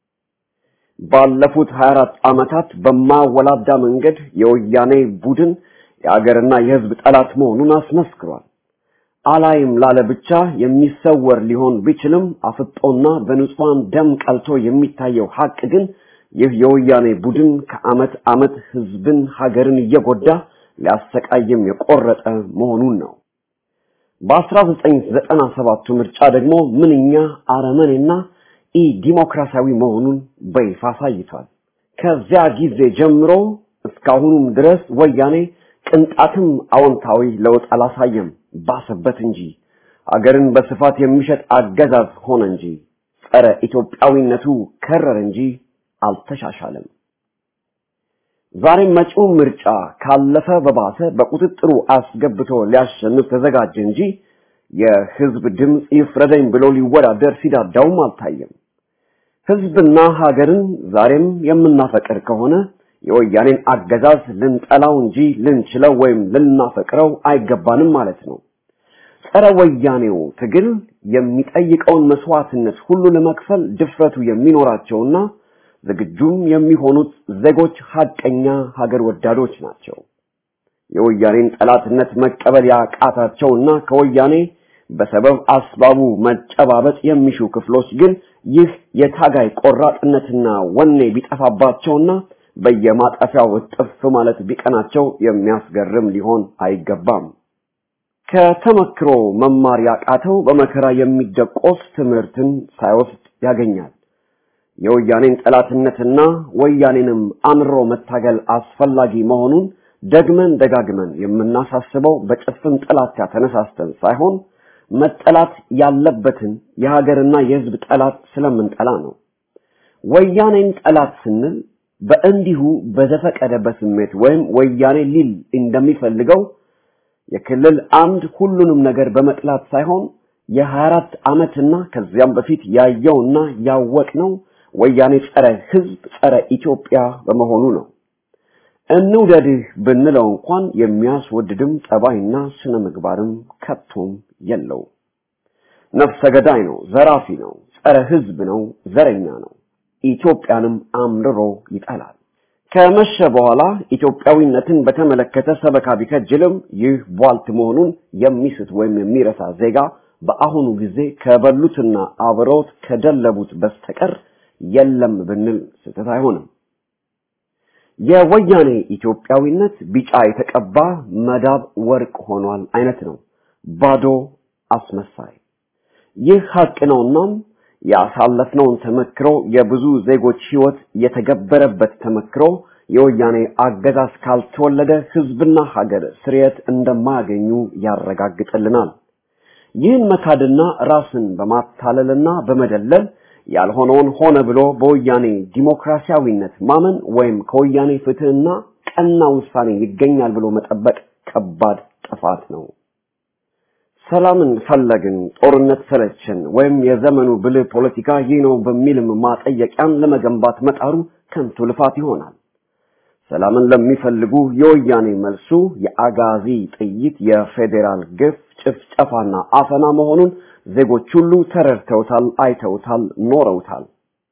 ባለፉት 24 ዓመታት በማወላዳ መንገድ የወያኔ ቡድን የሀገርና የህዝብ ጠላት መሆኑን አስመስክሯል። አላይም ላለ ብቻ የሚሰወር ሊሆን ቢችልም አፍጦና በንጹሃን ደም ቀልቶ የሚታየው ሀቅ ግን ይህ የወያኔ ቡድን ከአመት አመት ህዝብን ሀገርን እየጎዳ ሊያሰቃይም የቆረጠ መሆኑን ነው። በ1997 ምርጫ ደግሞ ምንኛ አረመኔና ኢ ዲሞክራሲያዊ መሆኑን በይፋ አሳይቷል። ከዚያ ጊዜ ጀምሮ እስካሁኑም ድረስ ወያኔ ቅንጣትም አዎንታዊ ለውጥ አላሳየም፣ ባሰበት እንጂ አገርን በስፋት የሚሸጥ አገዛዝ ሆነ እንጂ ጸረ ኢትዮጵያዊነቱ ከረር እንጂ አልተሻሻለም። ዛሬም መጪው ምርጫ ካለፈ በባሰ በቁጥጥሩ አስገብቶ ሊያሸንፍ ተዘጋጀ እንጂ የህዝብ ድምፅ ይፍረደኝ ብሎ ሊወዳደር ሲዳዳውም አልታየም። ህዝብና ሀገርን ዛሬም የምናፈቅር ከሆነ የወያኔን አገዛዝ ልንጠላው እንጂ ልንችለው ወይም ልናፈቅረው አይገባንም ማለት ነው። ጸረ ወያኔው ትግል የሚጠይቀውን መስዋዕትነት ሁሉ ለመክፈል ድፍረቱ የሚኖራቸውና ዝግጁም የሚሆኑት ዜጎች ሀቀኛ ሀገር ወዳዶች ናቸው። የወያኔን ጠላትነት መቀበል ያቃታቸውና ከወያኔ በሰበብ አስባቡ መጨባበጥ የሚሹ ክፍሎች ግን ይህ የታጋይ ቆራጥነትና ወኔ ቢጠፋባቸውና በየማጠፊያው እጥፍ ማለት ቢቀናቸው የሚያስገርም ሊሆን አይገባም። ከተመክሮ መማር ያቃተው በመከራ የሚደቆስ ትምህርትን ሳይወስድ ያገኛል። የወያኔን ጠላትነትና ወያኔንም አምሮ መታገል አስፈላጊ መሆኑን ደግመን ደጋግመን የምናሳስበው በጭፍን ጥላቻ ተነሳስተን ሳይሆን መጠላት ያለበትን የሀገርና የሕዝብ ጠላት ስለምንጠላ ነው። ወያኔን ጠላት ስንል በእንዲሁ በዘፈቀደ በስሜት ወይም ወያኔ ሊል እንደሚፈልገው የክልል አምድ ሁሉንም ነገር በመጥላት ሳይሆን የ24 ዓመትና ከዚያም በፊት ያየውና ያወቅነው ወያኔ ጸረ ሕዝብ ጸረ ኢትዮጵያ በመሆኑ ነው። እንውደድህ ብንለው እንኳን የሚያስወድድም ጠባይና ስነ ምግባርም ከቶም የለው። ነፍሰ ገዳይ ነው፣ ዘራፊ ነው፣ ጸረ ሕዝብ ነው፣ ዘረኛ ነው። ኢትዮጵያንም አምርሮ ይጠላል። ከመሸ በኋላ ኢትዮጵያዊነትን በተመለከተ ሰበካ ቢከጅልም ይህ ቧልት መሆኑን የሚስት ወይም የሚረሳ ዜጋ በአሁኑ ጊዜ ከበሉትና አብረውት ከደለቡት በስተቀር የለም ብንል ስህተት አይሆንም። የወያኔ ኢትዮጵያዊነት ቢጫ የተቀባ መዳብ ወርቅ ሆኗል አይነት ነው። ባዶ አስመሳይ። ይህ ሀቅ ነውናም ያሳለፍነውን ተመክሮ የብዙ ዜጎች ህይወት የተገበረበት ተመክሮ የወያኔ አገዛዝ ካልተወለደ ህዝብና ሀገር ስርየት እንደማያገኙ ያረጋግጥልናል። ይህን መካድና ራስን በማታለልና በመደለል ያልሆነውን ሆነ ብሎ በወያኔ ዲሞክራሲያዊነት ማመን ወይም ከወያኔ ፍትህና ቀና ውሳኔ ይገኛል ብሎ መጠበቅ ከባድ ጥፋት ነው። ሰላምን ፈለግን፣ ጦርነት ሰለችን፣ ወይም የዘመኑ ብልህ ፖለቲካ ይህ ነው በሚልም ማጠየቂያን ለመገንባት መጣሩ ከንቱ ልፋት ይሆናል። ሰላምን ለሚፈልጉ የወያኔ መልሱ የአጋዚ ጥይት፣ የፌዴራል ግፍ፣ ጭፍጨፋና አፈና መሆኑን ዜጎች ሁሉ ተረድተውታል፣ አይተውታል፣ ኖረውታል።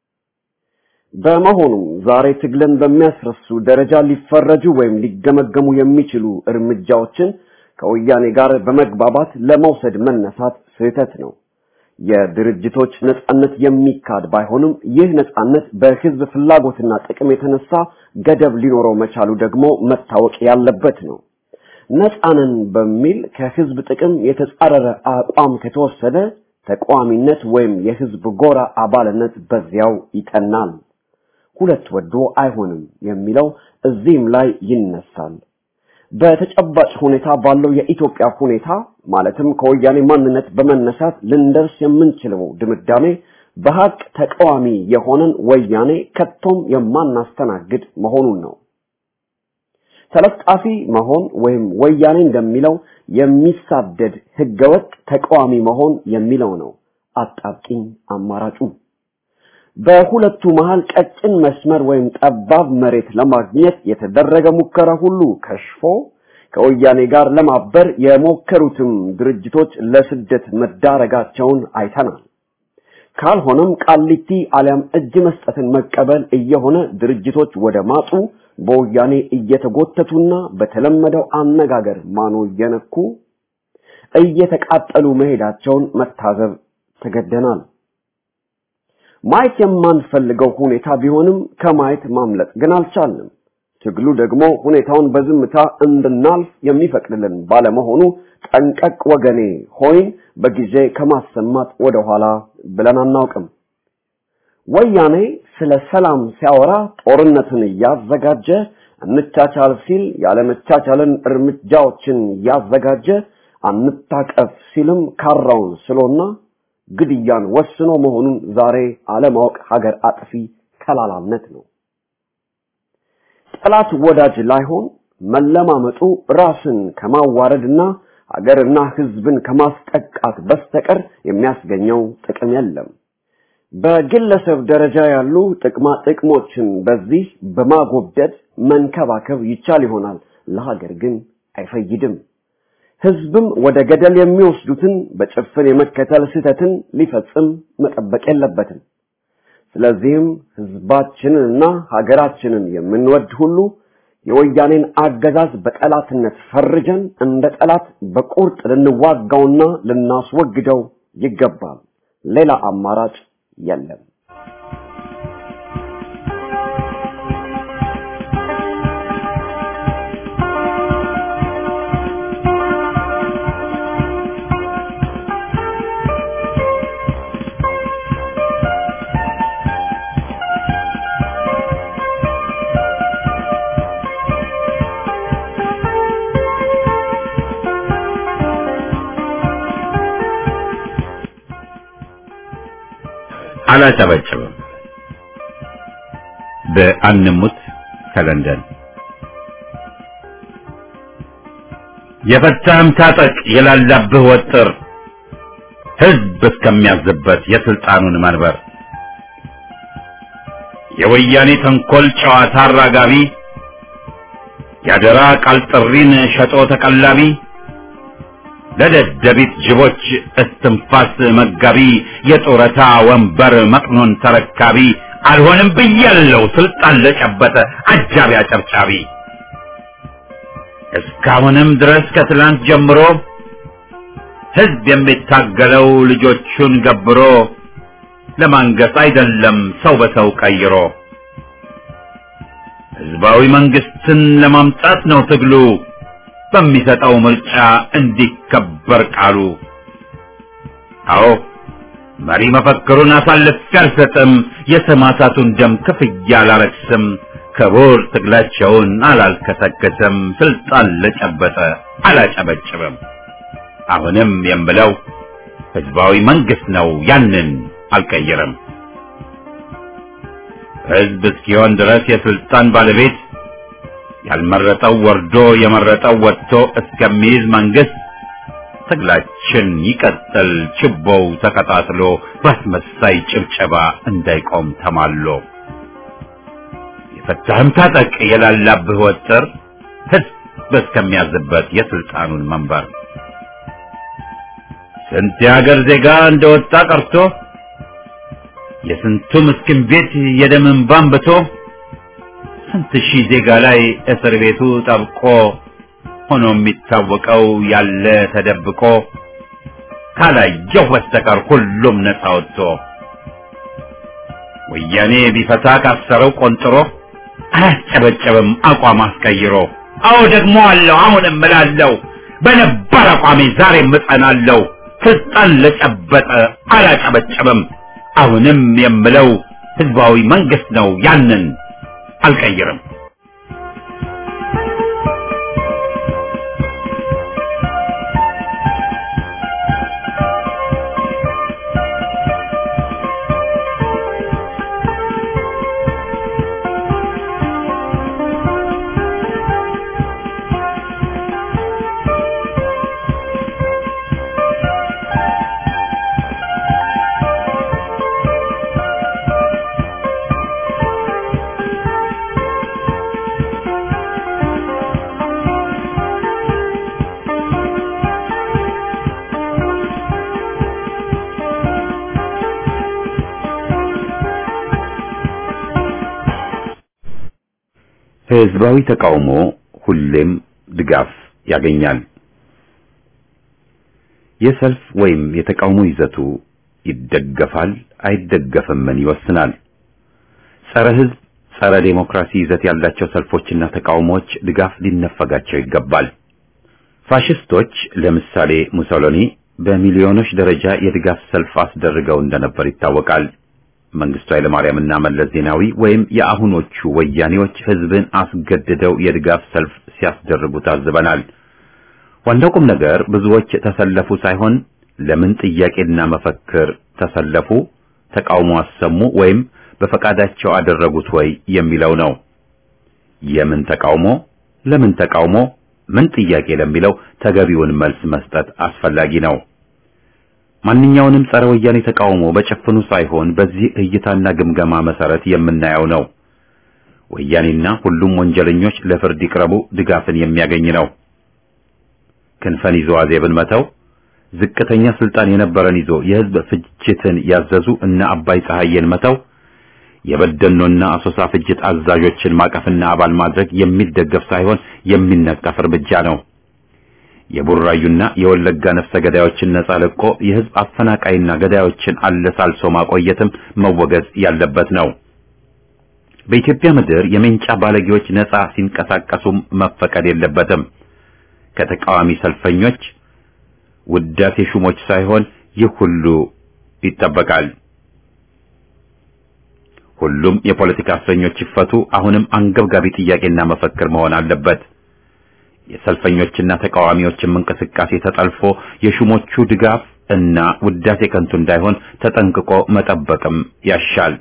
በመሆኑም ዛሬ ትግልን በሚያስረሱ ደረጃ ሊፈረጁ ወይም ሊገመገሙ የሚችሉ እርምጃዎችን ከወያኔ ጋር በመግባባት ለመውሰድ መነሳት ስህተት ነው። የድርጅቶች ነጻነት የሚካድ ባይሆንም ይህ ነጻነት በህዝብ ፍላጎትና ጥቅም የተነሳ ገደብ ሊኖረው መቻሉ ደግሞ መታወቅ ያለበት ነው። ነፃንን በሚል ከህዝብ ጥቅም የተጻረረ አቋም ከተወሰደ ተቃዋሚነት ወይም የህዝብ ጎራ አባልነት በዚያው ይተናል። ሁለት ወዶ አይሆንም የሚለው እዚህም ላይ ይነሳል። በተጨባጭ ሁኔታ ባለው የኢትዮጵያ ሁኔታ ማለትም ከወያኔ ማንነት በመነሳት ልንደርስ የምንችለው ድምዳሜ በሀቅ ተቃዋሚ የሆነን ወያኔ ከቶም የማናስተናግድ መሆኑን ነው። ተለጣፊ መሆን ወይም ወያኔ እንደሚለው የሚሳደድ ህገወጥ ተቃዋሚ መሆን የሚለው ነው አጣብቂኝ አማራጩ። በሁለቱ መሃል ቀጭን መስመር ወይም ጠባብ መሬት ለማግኘት የተደረገ ሙከራ ሁሉ ከሽፎ ከወያኔ ጋር ለማበር የሞከሩትም ድርጅቶች ለስደት መዳረጋቸውን አይተናል። ካልሆነም ቃሊቲ አሊያም እጅ መስጠትን መቀበል እየሆነ ድርጅቶች ወደ ማጡ በወያኔ እየተጎተቱና በተለመደው አነጋገር ማኖ እየነኩ እየተቃጠሉ መሄዳቸውን መታዘብ ተገደናል። ማየት የማንፈልገው ሁኔታ ቢሆንም ከማየት ማምለጥ ግን አልቻልንም። ትግሉ ደግሞ ሁኔታውን በዝምታ እንድናልፍ የሚፈቅድልን ባለመሆኑ ጠንቀቅ ወገኔ ሆይን በጊዜ ከማሰማት ወደኋላ ብለን አናውቅም። ወያኔ ስለ ሰላም ሲያወራ ጦርነትን እያዘጋጀ እንቻቻል ሲል ያለመቻቻልን እርምጃዎችን እያዘጋጀ አንታቀፍ ሲልም ካራውን ስሎና ግድያን ወስኖ መሆኑን ዛሬ አለማወቅ ሀገር አጥፊ ከላላነት ነው። ጠላት ወዳጅ ላይሆን መለማመጡ ራስን ከማዋረድና ሀገርና ሕዝብን ከማስጠቃት በስተቀር የሚያስገኘው ጥቅም የለም። በግለሰብ ደረጃ ያሉ ጥቅማ ጥቅሞችን በዚህ በማጎብደድ መንከባከብ ይቻል ይሆናል፣ ለሀገር ግን አይፈይድም። ህዝብም ወደ ገደል የሚወስዱትን በጭፍን የመከተል ስህተትን ሊፈጽም መጠበቅ የለበትም። ስለዚህም ህዝባችንንና ሀገራችንን የምንወድ ሁሉ የወያኔን አገዛዝ በጠላትነት ፈርጀን እንደ ጠላት በቁርጥ ልንዋጋውና ልናስወግደው ይገባል። ሌላ አማራጭ የለም። አላጨበጭብም። በአንሙት ከለንደን የፈታህም ታጠቅ የላላብህ ወጥር ህዝብ እስከሚያዝበት የስልጣኑን መንበር የወያኔ ተንኮል ጨዋታ አራጋቢ ያደራ ቃል ጥሪን ሸጦ ተቀላቢ ለደደቢት ጅቦች እስትንፋስ መጋቢ የጡረታ ወንበር መቅኖን ተረካቢ አልሆንም ብያለው ስልጣን ለጨበጠ አጃቢ አጨብጫቢ እስካሁንም ድረስ ከትላንት ጀምሮ ህዝብ የሚታገለው ልጆቹን ገብሮ ለማንገስ አይደለም ሰው በሰው ቀይሮ ህዝባዊ መንግስትን ለማምጣት ነው ትግሉ በሚሰጠው ምርጫ እንዲከበር ቃሉ። አዎ መሪ መፈክሩን አሳልፌ አልሰጥም፣ የሰማዕታቱን ደም ክፍያ አላረክስም፣ ክቡር ትግላቸውን አላልከሰከስም፣ ስልጣን ለጨበጠ አላጨበጭብም። አሁንም የምለው ህዝባዊ መንግስት ነው፣ ያንን አልቀይርም። ህዝብ እስኪሆን ድረስ የስልጣን ባለቤት ያልመረጠው ወርዶ የመረጠው ወጥቶ እስከሚይዝ መንግስት ትግላችን ይቀጥል፣ ችቦው ተቀጣጥሎ በአስመሳይ ጭብጨባ እንዳይቆም ተማሎ። የፈታህም ታጠቅ የላላብህ ወጥር ህዝብ እስከሚያዝበት የስልጣኑን መንበር ስንት የሀገር ዜጋ እንደወጣ ቀርቶ የስንቱ ምስኪን ቤት የደም እንባ አንብቶ ስንት ሺህ ዜጋ ላይ እስር ቤቱ ጠብቆ ሆኖ የሚታወቀው ያለ ተደብቆ ካላየሁ በስተቀር ሁሉም ነፃ ወጥቶ ወያኔ ቢፈታ ካሰረው ቆንጥሮ አያስጨበጨብም አቋም አስቀይሮ አዎ ደግሞ አለው አሁንም እላለሁ በነበር አቋሜ ዛሬም እጸናለሁ። ስልጣን ለጨበጠ አላጨበጨብም። አሁንም የምለው ህዝባዊ መንግስት ነው፣ ያንን አልቀይርም። ህዝባዊ ተቃውሞ ሁሌም ድጋፍ ያገኛል። የሰልፍ ወይም የተቃውሞ ይዘቱ ይደገፋል አይደገፍምን ይወስናል። ጸረ ህዝብ፣ ጸረ ዴሞክራሲ ይዘት ያላቸው ሰልፎችና ተቃውሞዎች ድጋፍ ሊነፈጋቸው ይገባል። ፋሽስቶች ለምሳሌ ሙሶሎኒ በሚሊዮኖች ደረጃ የድጋፍ ሰልፍ አስደርገው እንደነበር ይታወቃል። መንግስቱ ኃይለማርያምና መለስ ዜናዊ ወይም የአሁኖቹ ወያኔዎች ህዝብን አስገድደው የድጋፍ ሰልፍ ሲያስደርጉ ታዝበናል። ዋናው ቁም ነገር ብዙዎች ተሰለፉ ሳይሆን ለምን ጥያቄና መፈክር ተሰለፉ፣ ተቃውሞ አሰሙ ወይም በፈቃዳቸው አደረጉት ወይ የሚለው ነው። የምን ተቃውሞ፣ ለምን ተቃውሞ፣ ምን ጥያቄ ለሚለው ተገቢውን መልስ መስጠት አስፈላጊ ነው። ማንኛውንም ጸረ ወያኔ ተቃውሞ በጭፍኑ ሳይሆን በዚህ እይታና ግምገማ መሰረት የምናየው ነው። ወያኔና ሁሉም ወንጀለኞች ለፍርድ ይቅረቡ ድጋፍን የሚያገኝ ነው። ክንፈን ይዞ አዜብን መተው፣ ዝቅተኛ ስልጣን የነበረን ይዞ የህዝብ ፍጅትን ያዘዙ እነ አባይ ፀሐዬን መተው፣ የበደኖና አሶሳ ፍጅት አዛዦችን ማቀፍና አባል ማድረግ የሚደገፍ ሳይሆን የሚነቀፍ እርምጃ ነው። የቡራዩና የወለጋ ነፍሰ ገዳዮችን ነጻ ለቆ የህዝብ አፈናቃይና ገዳዮችን አለሳልሶ ማቆየትም መወገዝ ያለበት ነው። በኢትዮጵያ ምድር የሜንጫ ባለጌዎች ነጻ ሲንቀሳቀሱም መፈቀድ የለበትም። ከተቃዋሚ ሰልፈኞች ውዳሴ ሹሞች ሳይሆን ይህ ሁሉ ይጠበቃል። ሁሉም የፖለቲካ እስረኞች ይፈቱ አሁንም አንገብጋቢ ጥያቄና መፈክር መሆን አለበት። የሰልፈኞችና ተቃዋሚዎችም እንቅስቃሴ ተጠልፎ የሹሞቹ ድጋፍ እና ውዳሴ ከንቱ እንዳይሆን ተጠንቅቆ መጠበቅም ያሻል።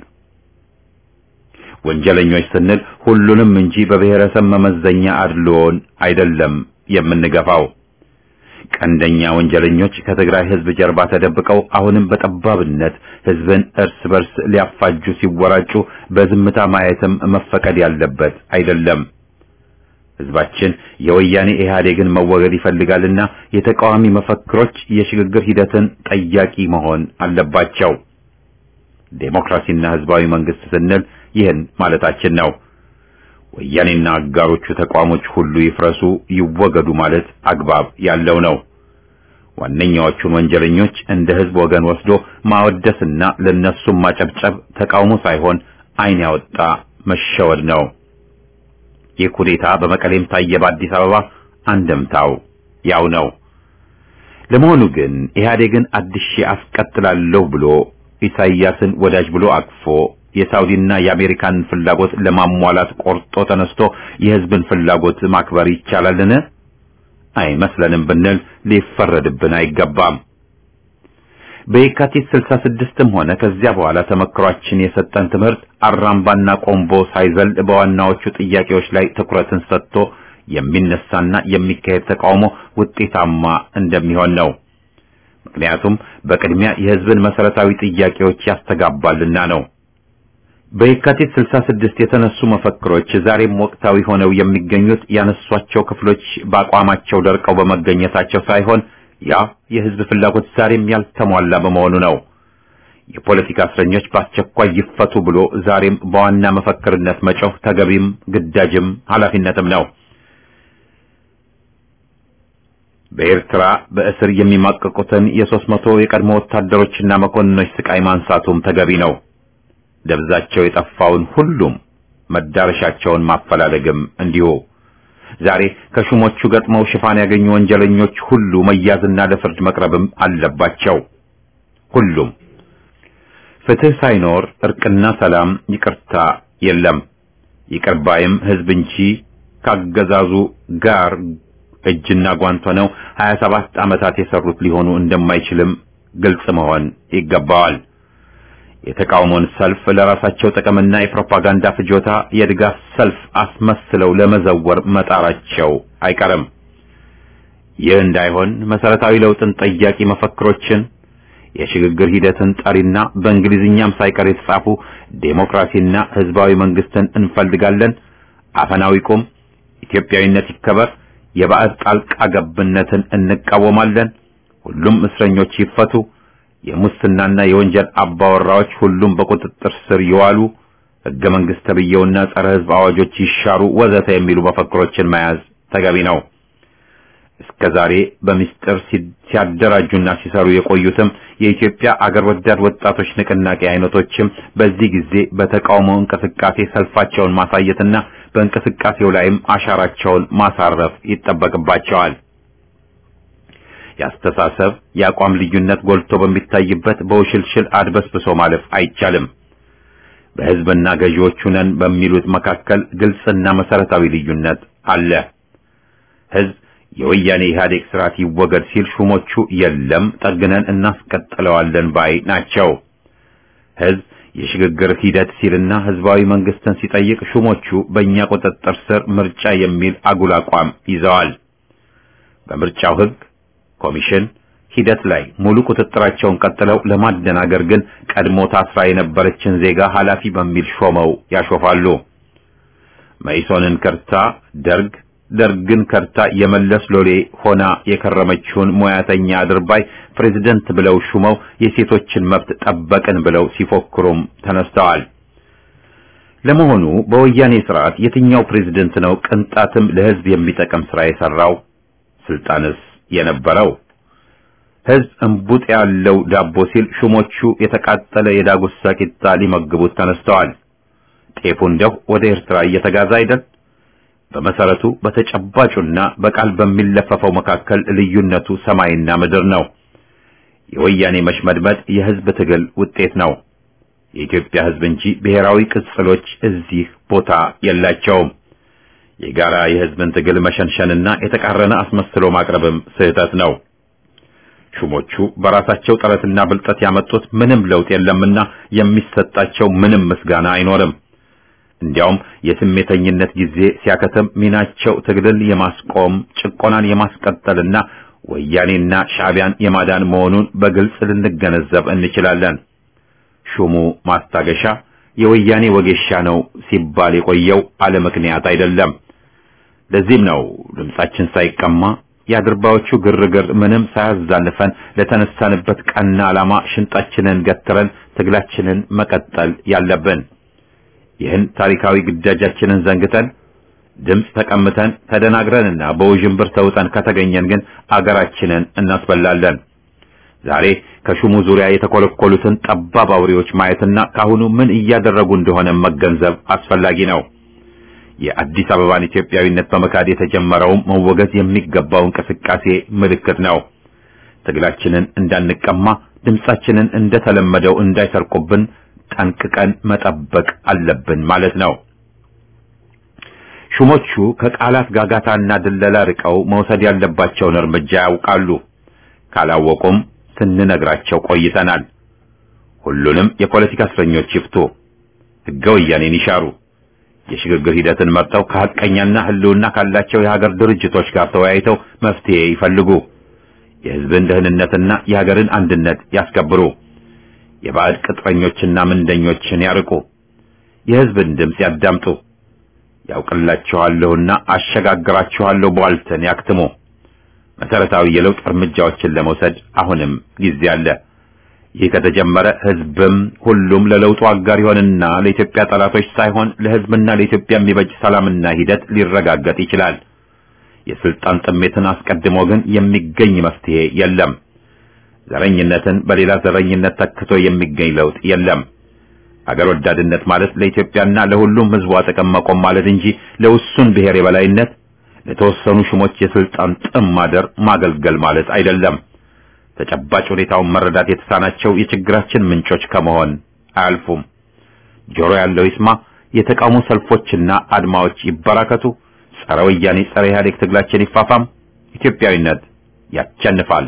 ወንጀለኞች ስንል ሁሉንም እንጂ በብሔረሰብ መመዘኛ አድልዎን አይደለም የምንገፋው። ቀንደኛ ወንጀለኞች ከትግራይ ህዝብ ጀርባ ተደብቀው አሁንም በጠባብነት ህዝብን እርስ በርስ ሊያፋጁ ሲወራጩ በዝምታ ማየትም መፈቀድ ያለበት አይደለም። ህዝባችን የወያኔ ኢህአዴግን መወገድ ይፈልጋልና የተቃዋሚ መፈክሮች የሽግግር ሂደትን ጠያቂ መሆን አለባቸው። ዴሞክራሲና ህዝባዊ መንግስት ስንል ይህን ማለታችን ነው። ወያኔና አጋሮቹ ተቋሞች ሁሉ ይፍረሱ፣ ይወገዱ ማለት አግባብ ያለው ነው። ዋነኛዎቹን ወንጀለኞች እንደ ህዝብ ወገን ወስዶ ማወደስና ለነሱም ማጨብጨብ ተቃውሞ ሳይሆን ዓይን ያወጣ መሸወድ ነው። ይህ ኩዴታ በመቀሌም ታየ፣ በአዲስ አበባ አንድምታው ያው ነው። ለመሆኑ ግን ኢህአዴግን አድሼ አስቀጥላለሁ ብሎ ኢሳይያስን ወዳጅ ብሎ አቅፎ የሳውዲና የአሜሪካን ፍላጎት ለማሟላት ቆርጦ ተነስቶ የህዝብን ፍላጎት ማክበር ይቻላልን? አይመስለንም ብንል ሊፈረድብን አይገባም። በየካቲት 66ም ሆነ ከዚያ በኋላ ተመክሯችን የሰጠን ትምህርት አራምባና ቆምቦ ሳይዘል በዋናዎቹ ጥያቄዎች ላይ ትኩረትን ሰጥቶ የሚነሳና የሚካሄድ ተቃውሞ ውጤታማ እንደሚሆን ነው። ምክንያቱም በቅድሚያ የህዝብን መሰረታዊ ጥያቄዎች ያስተጋባልና ነው። በየካቲት 66 የተነሱ መፈክሮች ዛሬም ወቅታዊ ሆነው የሚገኙት ያነሷቸው ክፍሎች በአቋማቸው ደርቀው በመገኘታቸው ሳይሆን ያ የህዝብ ፍላጎት ዛሬም ያልተሟላ በመሆኑ ነው። የፖለቲካ እስረኞች በአስቸኳይ ይፈቱ ብሎ ዛሬም በዋና መፈክርነት መጮህ ተገቢም ግዳጅም ኃላፊነትም ነው። በኤርትራ በእስር የሚማቀቁትን የሦስት መቶ የቀድሞ ወታደሮችና መኮንኖች ስቃይ ማንሳቱም ተገቢ ነው። ደብዛቸው የጠፋውን ሁሉም መዳረሻቸውን ማፈላለግም እንዲሁ። ዛሬ ከሹሞቹ ገጥመው ሽፋን ያገኙ ወንጀለኞች ሁሉ መያዝና ለፍርድ መቅረብም አለባቸው። ሁሉም ፍትህ ሳይኖር እርቅና ሰላም፣ ይቅርታ የለም። ይቅር ባይም ህዝብ እንጂ ካገዛዙ ጋር እጅና ጓንት ሆነው 27 ዓመታት የሰሩት ሊሆኑ እንደማይችልም ግልጽ መሆን ይገባዋል። የተቃውሞን ሰልፍ ለራሳቸው ጥቅምና የፕሮፓጋንዳ ፍጆታ የድጋፍ ሰልፍ አስመስለው ለመዘወር መጣራቸው አይቀርም። ይህ እንዳይሆን መሰረታዊ ለውጥን ጠያቂ መፈክሮችን የሽግግር ሂደትን ጠሪና በእንግሊዝኛም ሳይቀር የተጻፉ ዴሞክራሲና ህዝባዊ መንግስትን እንፈልጋለን፣ አፈናው ይቁም፣ ኢትዮጵያዊነት ይከበር፣ የባዕድ ጣልቃ ገብነትን እንቃወማለን፣ ሁሉም እስረኞች ይፈቱ፣ የሙስናና የወንጀል አባወራዎች ሁሉም በቁጥጥር ስር ይዋሉ፣ ህገ መንግስት ተብዬውና ጸረ ህዝብ አዋጆች ይሻሩ፣ ወዘተ የሚሉ መፈክሮችን መያዝ ተገቢ ነው። እስከ ዛሬ በሚስጥር ሲያደራጁና ሲሰሩ የቆዩትም የኢትዮጵያ አገር ወዳድ ወጣቶች ንቅናቄ አይነቶችም በዚህ ጊዜ በተቃውሞ እንቅስቃሴ ሰልፋቸውን ማሳየትና በእንቅስቃሴው ላይም አሻራቸውን ማሳረፍ ይጠበቅባቸዋል። የአስተሳሰብ የአቋም ልዩነት ጎልቶ በሚታይበት በውሽልሽል አድበስብሶ ማለፍ አይቻልም። በህዝብና ገዢዎቹ ነን በሚሉት መካከል ግልጽና መሰረታዊ ልዩነት አለ። ህዝብ የወያኔ ኢህአዴግ ስርዓት ይወገድ ሲል ሹሞቹ የለም ጠግነን እናስቀጥለዋለን ባይ ናቸው። ህዝብ የሽግግር ሂደት ሲልና ህዝባዊ መንግስትን ሲጠይቅ ሹሞቹ በእኛ ቁጥጥር ስር ምርጫ የሚል አጉል አቋም ይዘዋል። በምርጫው ህግ፣ ኮሚሽን ሂደት ላይ ሙሉ ቁጥጥራቸውን ቀጥለው ለማደናገር ግን ቀድሞ ታስራ የነበረችን ዜጋ ኃላፊ በሚል ሾመው ያሾፋሉ። መኢሶንን ከርታ ደርግ ደርግን ከርታ የመለስ ሎሌ ሆና የከረመችውን ሙያተኛ አድርባይ ፕሬዝደንት ብለው ሹመው የሴቶችን መብት ጠበቅን ብለው ሲፎክሩም ተነስተዋል። ለመሆኑ በወያኔ ስርዓት የትኛው ፕሬዝደንት ነው ቅንጣትም ለህዝብ የሚጠቅም ስራ የሰራው? ስልጣንስ የነበረው? ህዝብ እንቡጥ ያለው ዳቦ ሲል ሹሞቹ የተቃጠለ የዳጉሳ ቂጣ ሊመግቡት ተነስተዋል። ጤፉ እንደው ወደ ኤርትራ እየተጋዛ አይደል? በመሰረቱ በተጨባጩና በቃል በሚለፈፈው መካከል ልዩነቱ ሰማይና ምድር ነው። የወያኔ መሽመድመድ የህዝብ ትግል ውጤት ነው። የኢትዮጵያ ህዝብ እንጂ ብሔራዊ ቅጽሎች እዚህ ቦታ የላቸውም። የጋራ የህዝብን ትግል መሸንሸንና የተቃረነ አስመስሎ ማቅረብም ስህተት ነው። ሹሞቹ በራሳቸው ጥረትና ብልጠት ያመጡት ምንም ለውጥ የለምና የሚሰጣቸው ምንም ምስጋና አይኖርም። እንዲያውም የስሜተኝነት ጊዜ ሲያከተም ሚናቸው ትግልን የማስቆም ጭቆናን የማስቀጠልና ወያኔና ሻዕቢያን የማዳን መሆኑን በግልጽ ልንገነዘብ እንችላለን። ሹሙ ማስታገሻ የወያኔ ወጌሻ ነው ሲባል የቆየው አለ ምክንያት አይደለም። ለዚህም ነው ድምጻችን ሳይቀማ የአድርባዎቹ ግርግር ምንም ሳያዛንፈን ለተነሳንበት ቀና ዓላማ ሽንጣችንን ገትረን ትግላችንን መቀጠል ያለብን። ይህን ታሪካዊ ግዳጃችንን ዘንግተን ድምፅ ተቀምተን ተደናግረንና በውዥንብር ተውጠን ከተገኘን ግን አገራችንን እናስበላለን። ዛሬ ከሹሙ ዙሪያ የተኮለኮሉትን ጠባብ አውሬዎች ማየትና ካሁኑ ምን እያደረጉ እንደሆነ መገንዘብ አስፈላጊ ነው። የአዲስ አበባን ኢትዮጵያዊነት በመካድ የተጀመረውም መወገዝ የሚገባው እንቅስቃሴ ምልክት ነው። ትግላችንን እንዳንቀማ፣ ድምጻችንን እንደተለመደው እንዳይሰርቁብን ጠንቅቀን መጠበቅ አለብን ማለት ነው። ሹሞቹ ከቃላት ጋጋታና ድለላ ርቀው መውሰድ ያለባቸውን እርምጃ ያውቃሉ። ካላወቁም ስንነግራቸው ቆይተናል። ሁሉንም የፖለቲካ እስረኞች ይፍቱ፣ ሕገ ወያኔን ይሻሩ፣ የሽግግር ሂደትን መርጠው ከሐቀኛና ሕልውና ካላቸው የሀገር ድርጅቶች ጋር ተወያይተው መፍትሄ ይፈልጉ፣ የሕዝብን ደህንነትና የሀገርን አንድነት ያስከብሩ፣ የባዕድ ቅጥረኞችና ምንደኞችን ያርቁ፣ የሕዝብን ድምፅ ያዳምጡ፣ ያውቅላችኋለሁና አሸጋግራችኋለሁ ቧልትን ያክትሙ። መሰረታዊ የለውጥ እርምጃዎችን ለመውሰድ አሁንም ጊዜ አለ። ይህ ከተጀመረ ህዝብም ሁሉም ለለውጡ አጋር ይሆንና ለኢትዮጵያ ጠላቶች ሳይሆን ለህዝብና ለኢትዮጵያ የሚበጅ ሰላምና ሂደት ሊረጋገጥ ይችላል። የስልጣን ጥሜትን አስቀድሞ ግን የሚገኝ መፍትሄ የለም። ዘረኝነትን በሌላ ዘረኝነት ተክቶ የሚገኝ ለውጥ የለም። አገር ወዳድነት ማለት ለኢትዮጵያና ለሁሉም ህዝቧ ጥቅም መቆም ማለት እንጂ ለውሱን ብሔር የበላይነት ለተወሰኑ ሹሞች የስልጣን ጥም ማደር ማገልገል ማለት አይደለም። ተጨባጭ ሁኔታውን መረዳት የተሳናቸው የችግራችን ምንጮች ከመሆን አያልፉም። ጆሮ ያለው ይስማ። የተቃውሞ ሰልፎችና አድማዎች ይበራከቱ። ጸረ ወያኔ ጸረ ኢህአዴግ ትግላችን ይፋፋም። ኢትዮጵያዊነት ያቸንፋል።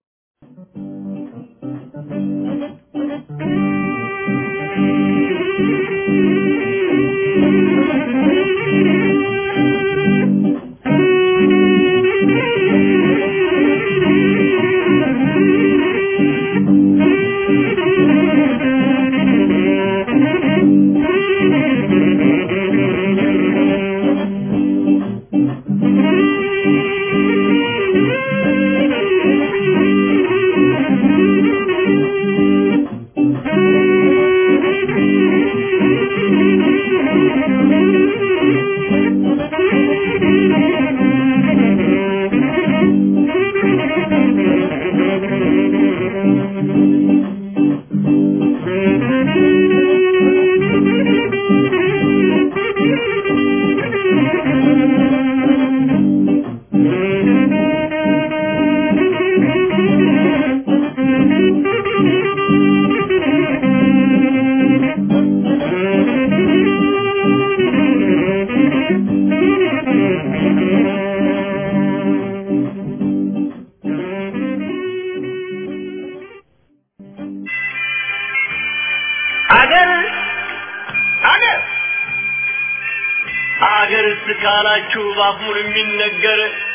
አገር አገር አገር እስካላችሁ ባፉን የሚነገር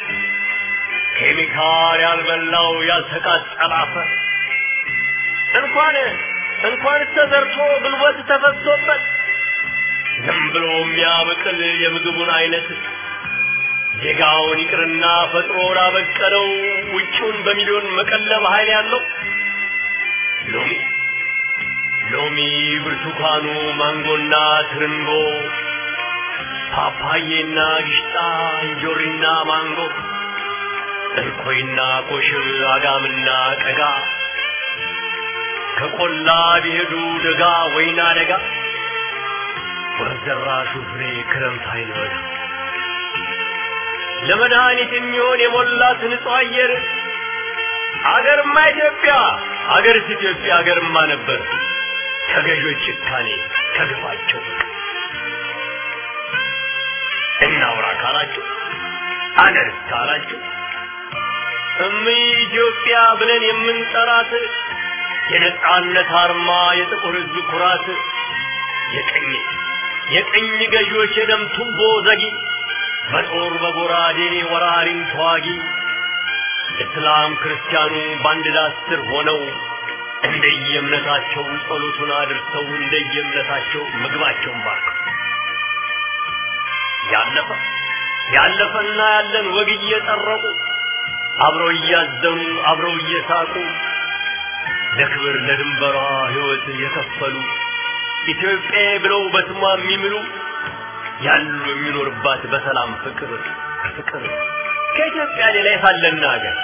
ኬሚካል ያልበላው ያልተቃጠለ አፈር እንኳን እንኳን ተዘርቶ ጉልበት ተፈሶበት ዝም ብሎ የሚያበቅል የምግቡን አይነት ዜጋውን ይቅርና ፈጥሮ ላበቀለው ውጭውን በሚሊዮን መቀለብ ኃይል ያለው ሎሚ ሎሚ፣ ብርቱካኑ፣ ማንጎና ትርንጎ፣ ፓፓዬና ግሽጣ፣ እንጆሪና ማንጎ፣ እንኮይና ኮሽብ፣ አጋምና ቀጋ ከቆላ ቢሄዱ ደጋ ወይና ደጋ ወርዘራሹ ፍሬ ክረምት አይኖር ለመድኃኒት የሚሆን የሞላት ንጹህ አየር አገርማ ኢትዮጵያ አገርስ ኢትዮጵያ አገርማ ነበር ከገዦች ጭካኔ ከግፋቸው እናውራ ካላችሁ አገርስ ካላችሁ እም ኢትዮጵያ ብለን የምንጠራት የነጻነት አርማ የጥቁር ሕዝብ ኩራት የቀኝ የቀኝ ገዢዎች የደም ቱቦ ዘጊ በጦር በጎራዴ ወራሪን ተዋጊ እስላም ክርስቲያኑ በአንድ ዳስ ስር ሆነው እንደየእምነታቸው ጸሎቱን አድርሰው እንደየእምነታቸው ምግባቸውን ባርከው ያለፈ ያለፈና ያለን ወግ እየጠረቁ አብረው እያዘኑ አብረው እየሳቁ ለክብር ለድንበሯ ሕይወት የከፈሉ ኢትዮጵያ ብለው በስሟ የሚምሉ ያሉ የሚኖርባት በሰላም ፍቅር ፍቅር ከኢትዮጵያ ሌላ የታለና ሀገር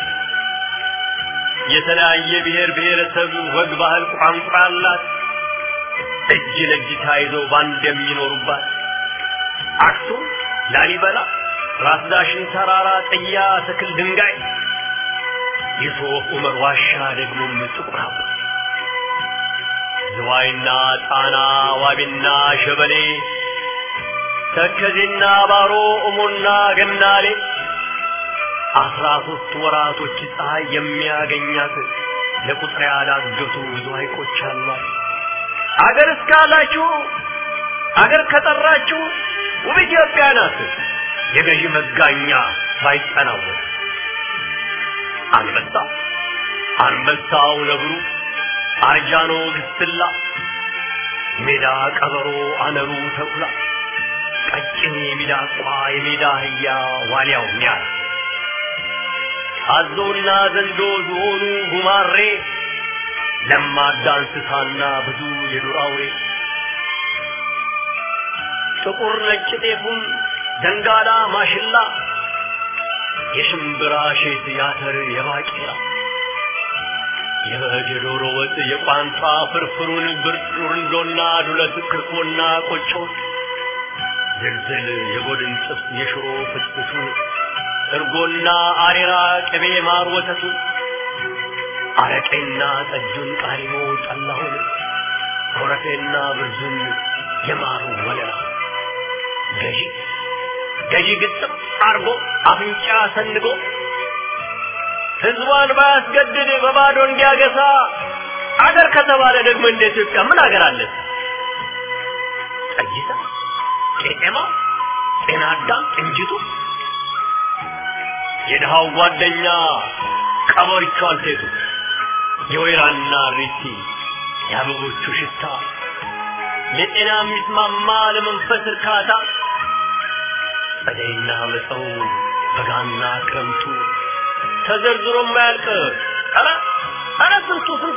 የተለያየ ብሔር ብሔረሰብ ወግ፣ ባህል፣ ቋንቋ አላት። እጅ ለእጅ ተያይዘው ባንድ የሚኖሩባት አክሱም፣ ላሊበላ፣ ራስ ዳሽን ተራራ፣ ጥያ፣ ትክል፣ ድንጋይ የሶፍ ዑመር ዋሻ ደግሞም ጥቁር አባ ዝዋይና ጣና ዋቢና ሸበሌ ተከዜና ባሮ እሞና ገናሌ አስራ ሶስት ወራቶች ፀሐይ የሚያገኛት ለቁጥር ያላገቱ ብዙ ሐይቆች አሏት። አገር እስካላችሁ አገር ከጠራችሁ ውብ ኢትዮጵያ ናት። የገዢ መጋኛ ሳይጠናወት አንበሳ አንበሳው ነብሩ አርጃኖ ግስላ ሜዳ ቀበሮ አነሩ ተኩላ ቀጭኔ ሚዳቋ የሜዳ አህያ ዋልያው ሚያር አዞና ዘንዶ ዝሆኑ ጉማሬ ለማዳ እንስሳና ብዙ የዱር አውሬ ጥቁር ነጭ ጤፉን ደንጋላ ማሽላ የሽምብራ ሼት ያተር የባቄላ የበግ የዶሮ ወጥ የቋንጣ ፍርፍሩን ብርንዶና ዱለት ክርኮና ቆጮ ዝልዝል የጎድን ጥብስ የሽሮ ፍትፍቱን እርጎና አሬራ ቅቤ ማር ወተቱ አረቄና ጠጁን ቃሪሞ ጠላሁን ኮረፌና ብርዙን የማሩ ወለላ ገዢ ገዢ ግጥም አርጎ አፍንጫ ሰንጎ ህዝቧን ባያስገድድ በባዶ እንዲያገሳ አገር ከተባለ ደግሞ እንደ ኢትዮጵያ ምን አገር አለ? ጠይታ፣ ቄጤማ፣ ጤና አዳም፣ እንጅቱ የድሃው ጓደኛ ቀበሪቹ አልቴቱ የወይራና ሪቲ የአበቦቹ ሽታ ለጤና የሚስማማ ለመንፈስ እርካታ ጸደይና መፀው በጋና ክረምቱ ተዘርዝሮ የማያልቅ ኧረ ኧረ ስንቱ ስንቱ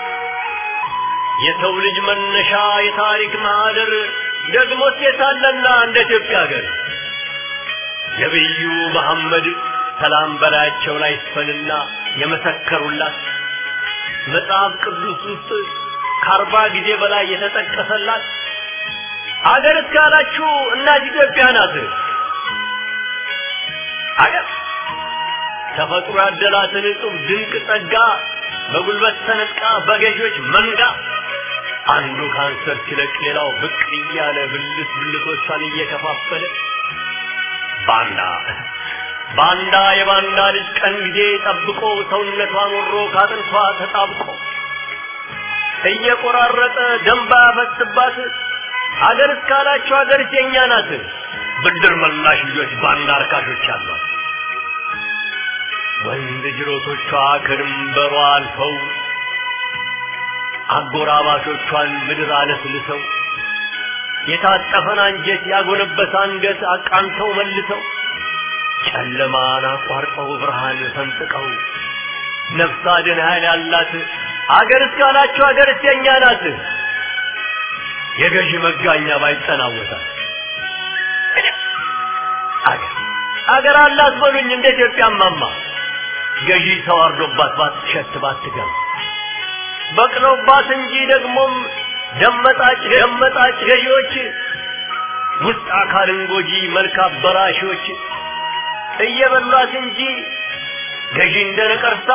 የሰው ልጅ መነሻ የታሪክ ማህደር ደግሞ ሴታለና እንደ ኢትዮጵያ ሀገር ነቢዩ መሐመድ ሰላም በላያቸው ላይ ይስፈንና የመሰከሩላት መጽሐፍ ቅዱስ ውስጥ ከአርባ ጊዜ በላይ የተጠቀሰላት አገር እስካላችሁ እናት ኢትዮጵያ ናት። አገር ተፈጥሮ ያደላትን እጹብ ድንቅ ጸጋ በጉልበት ተነጥቃ በገዢዎች መንጋ አንዱ ካንሰር ሲለቅ ሌላው ብቅ እያለ ብልት ብልቶቿን እየከፋፈለ ባንዳ ባንዳ የባንዳ ልጅ ቀን ጊዜ ጠብቆ ሰውነቷን ወሮ ካጥንቷ ተጣብቆ እየቆራረጠ ደንባ ያፈስባት አገር እስካላችሁ አገር የኛ ናት። ብድር መላሽ ልጆች ባንዳ አርካሾች አሏት። ወንድ ጅሮቶቿ ከድንበሯ አልፈው አጎራባቾቿን ምድር አለስልሰው የታጠፈን አንጀት ያጎነበሰ አንገት አቃንተው መልሰው ጨለማን አቋርጠው ብርሃን ፈንጥቀው ነፍስ አድን ኃይል ያላት አገር እስካላችሁ አገር የኛ ናት። የገዢ መጋኛ ባይጠናወታል አገር አገር አላት በሉኝ እንደ ኢትዮጵያ ማማ ገዢ ተዋርዶባት ባትሸት ባትገባ በቅለውባት እንጂ ደግሞም ደመጣጭ ደመጣጭ ገዢዎች ውስጥ አካልን ጎጂ መልክ አበላሾች እየበሏት እንጂ ገዢ እንደ ነቀርሳ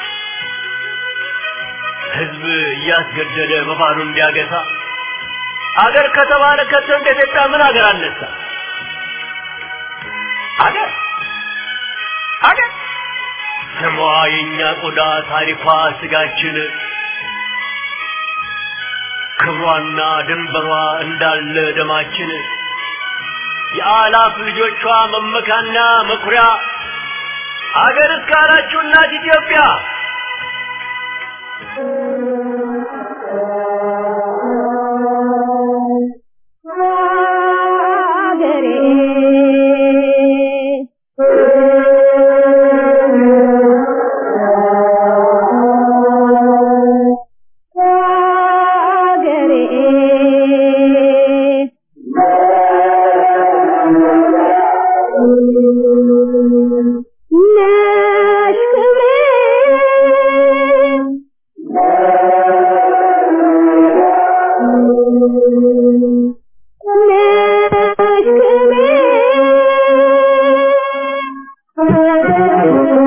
ህዝብ እያስገደደ በባሉ እንዲያገሳ አገር ከተባለ ከቶ እንደ ኢትዮጵያ ምን አገር አነሳ? አገር አገር ስሟ የእኛ ቆዳ ታሪኳ ስጋችን ክብሯና ድንበሯ እንዳለ ደማችን የአላፍ ልጆቿ መመካና መኩሪያ አገር እስካላችሁ እናት ኢትዮጵያ Thank you.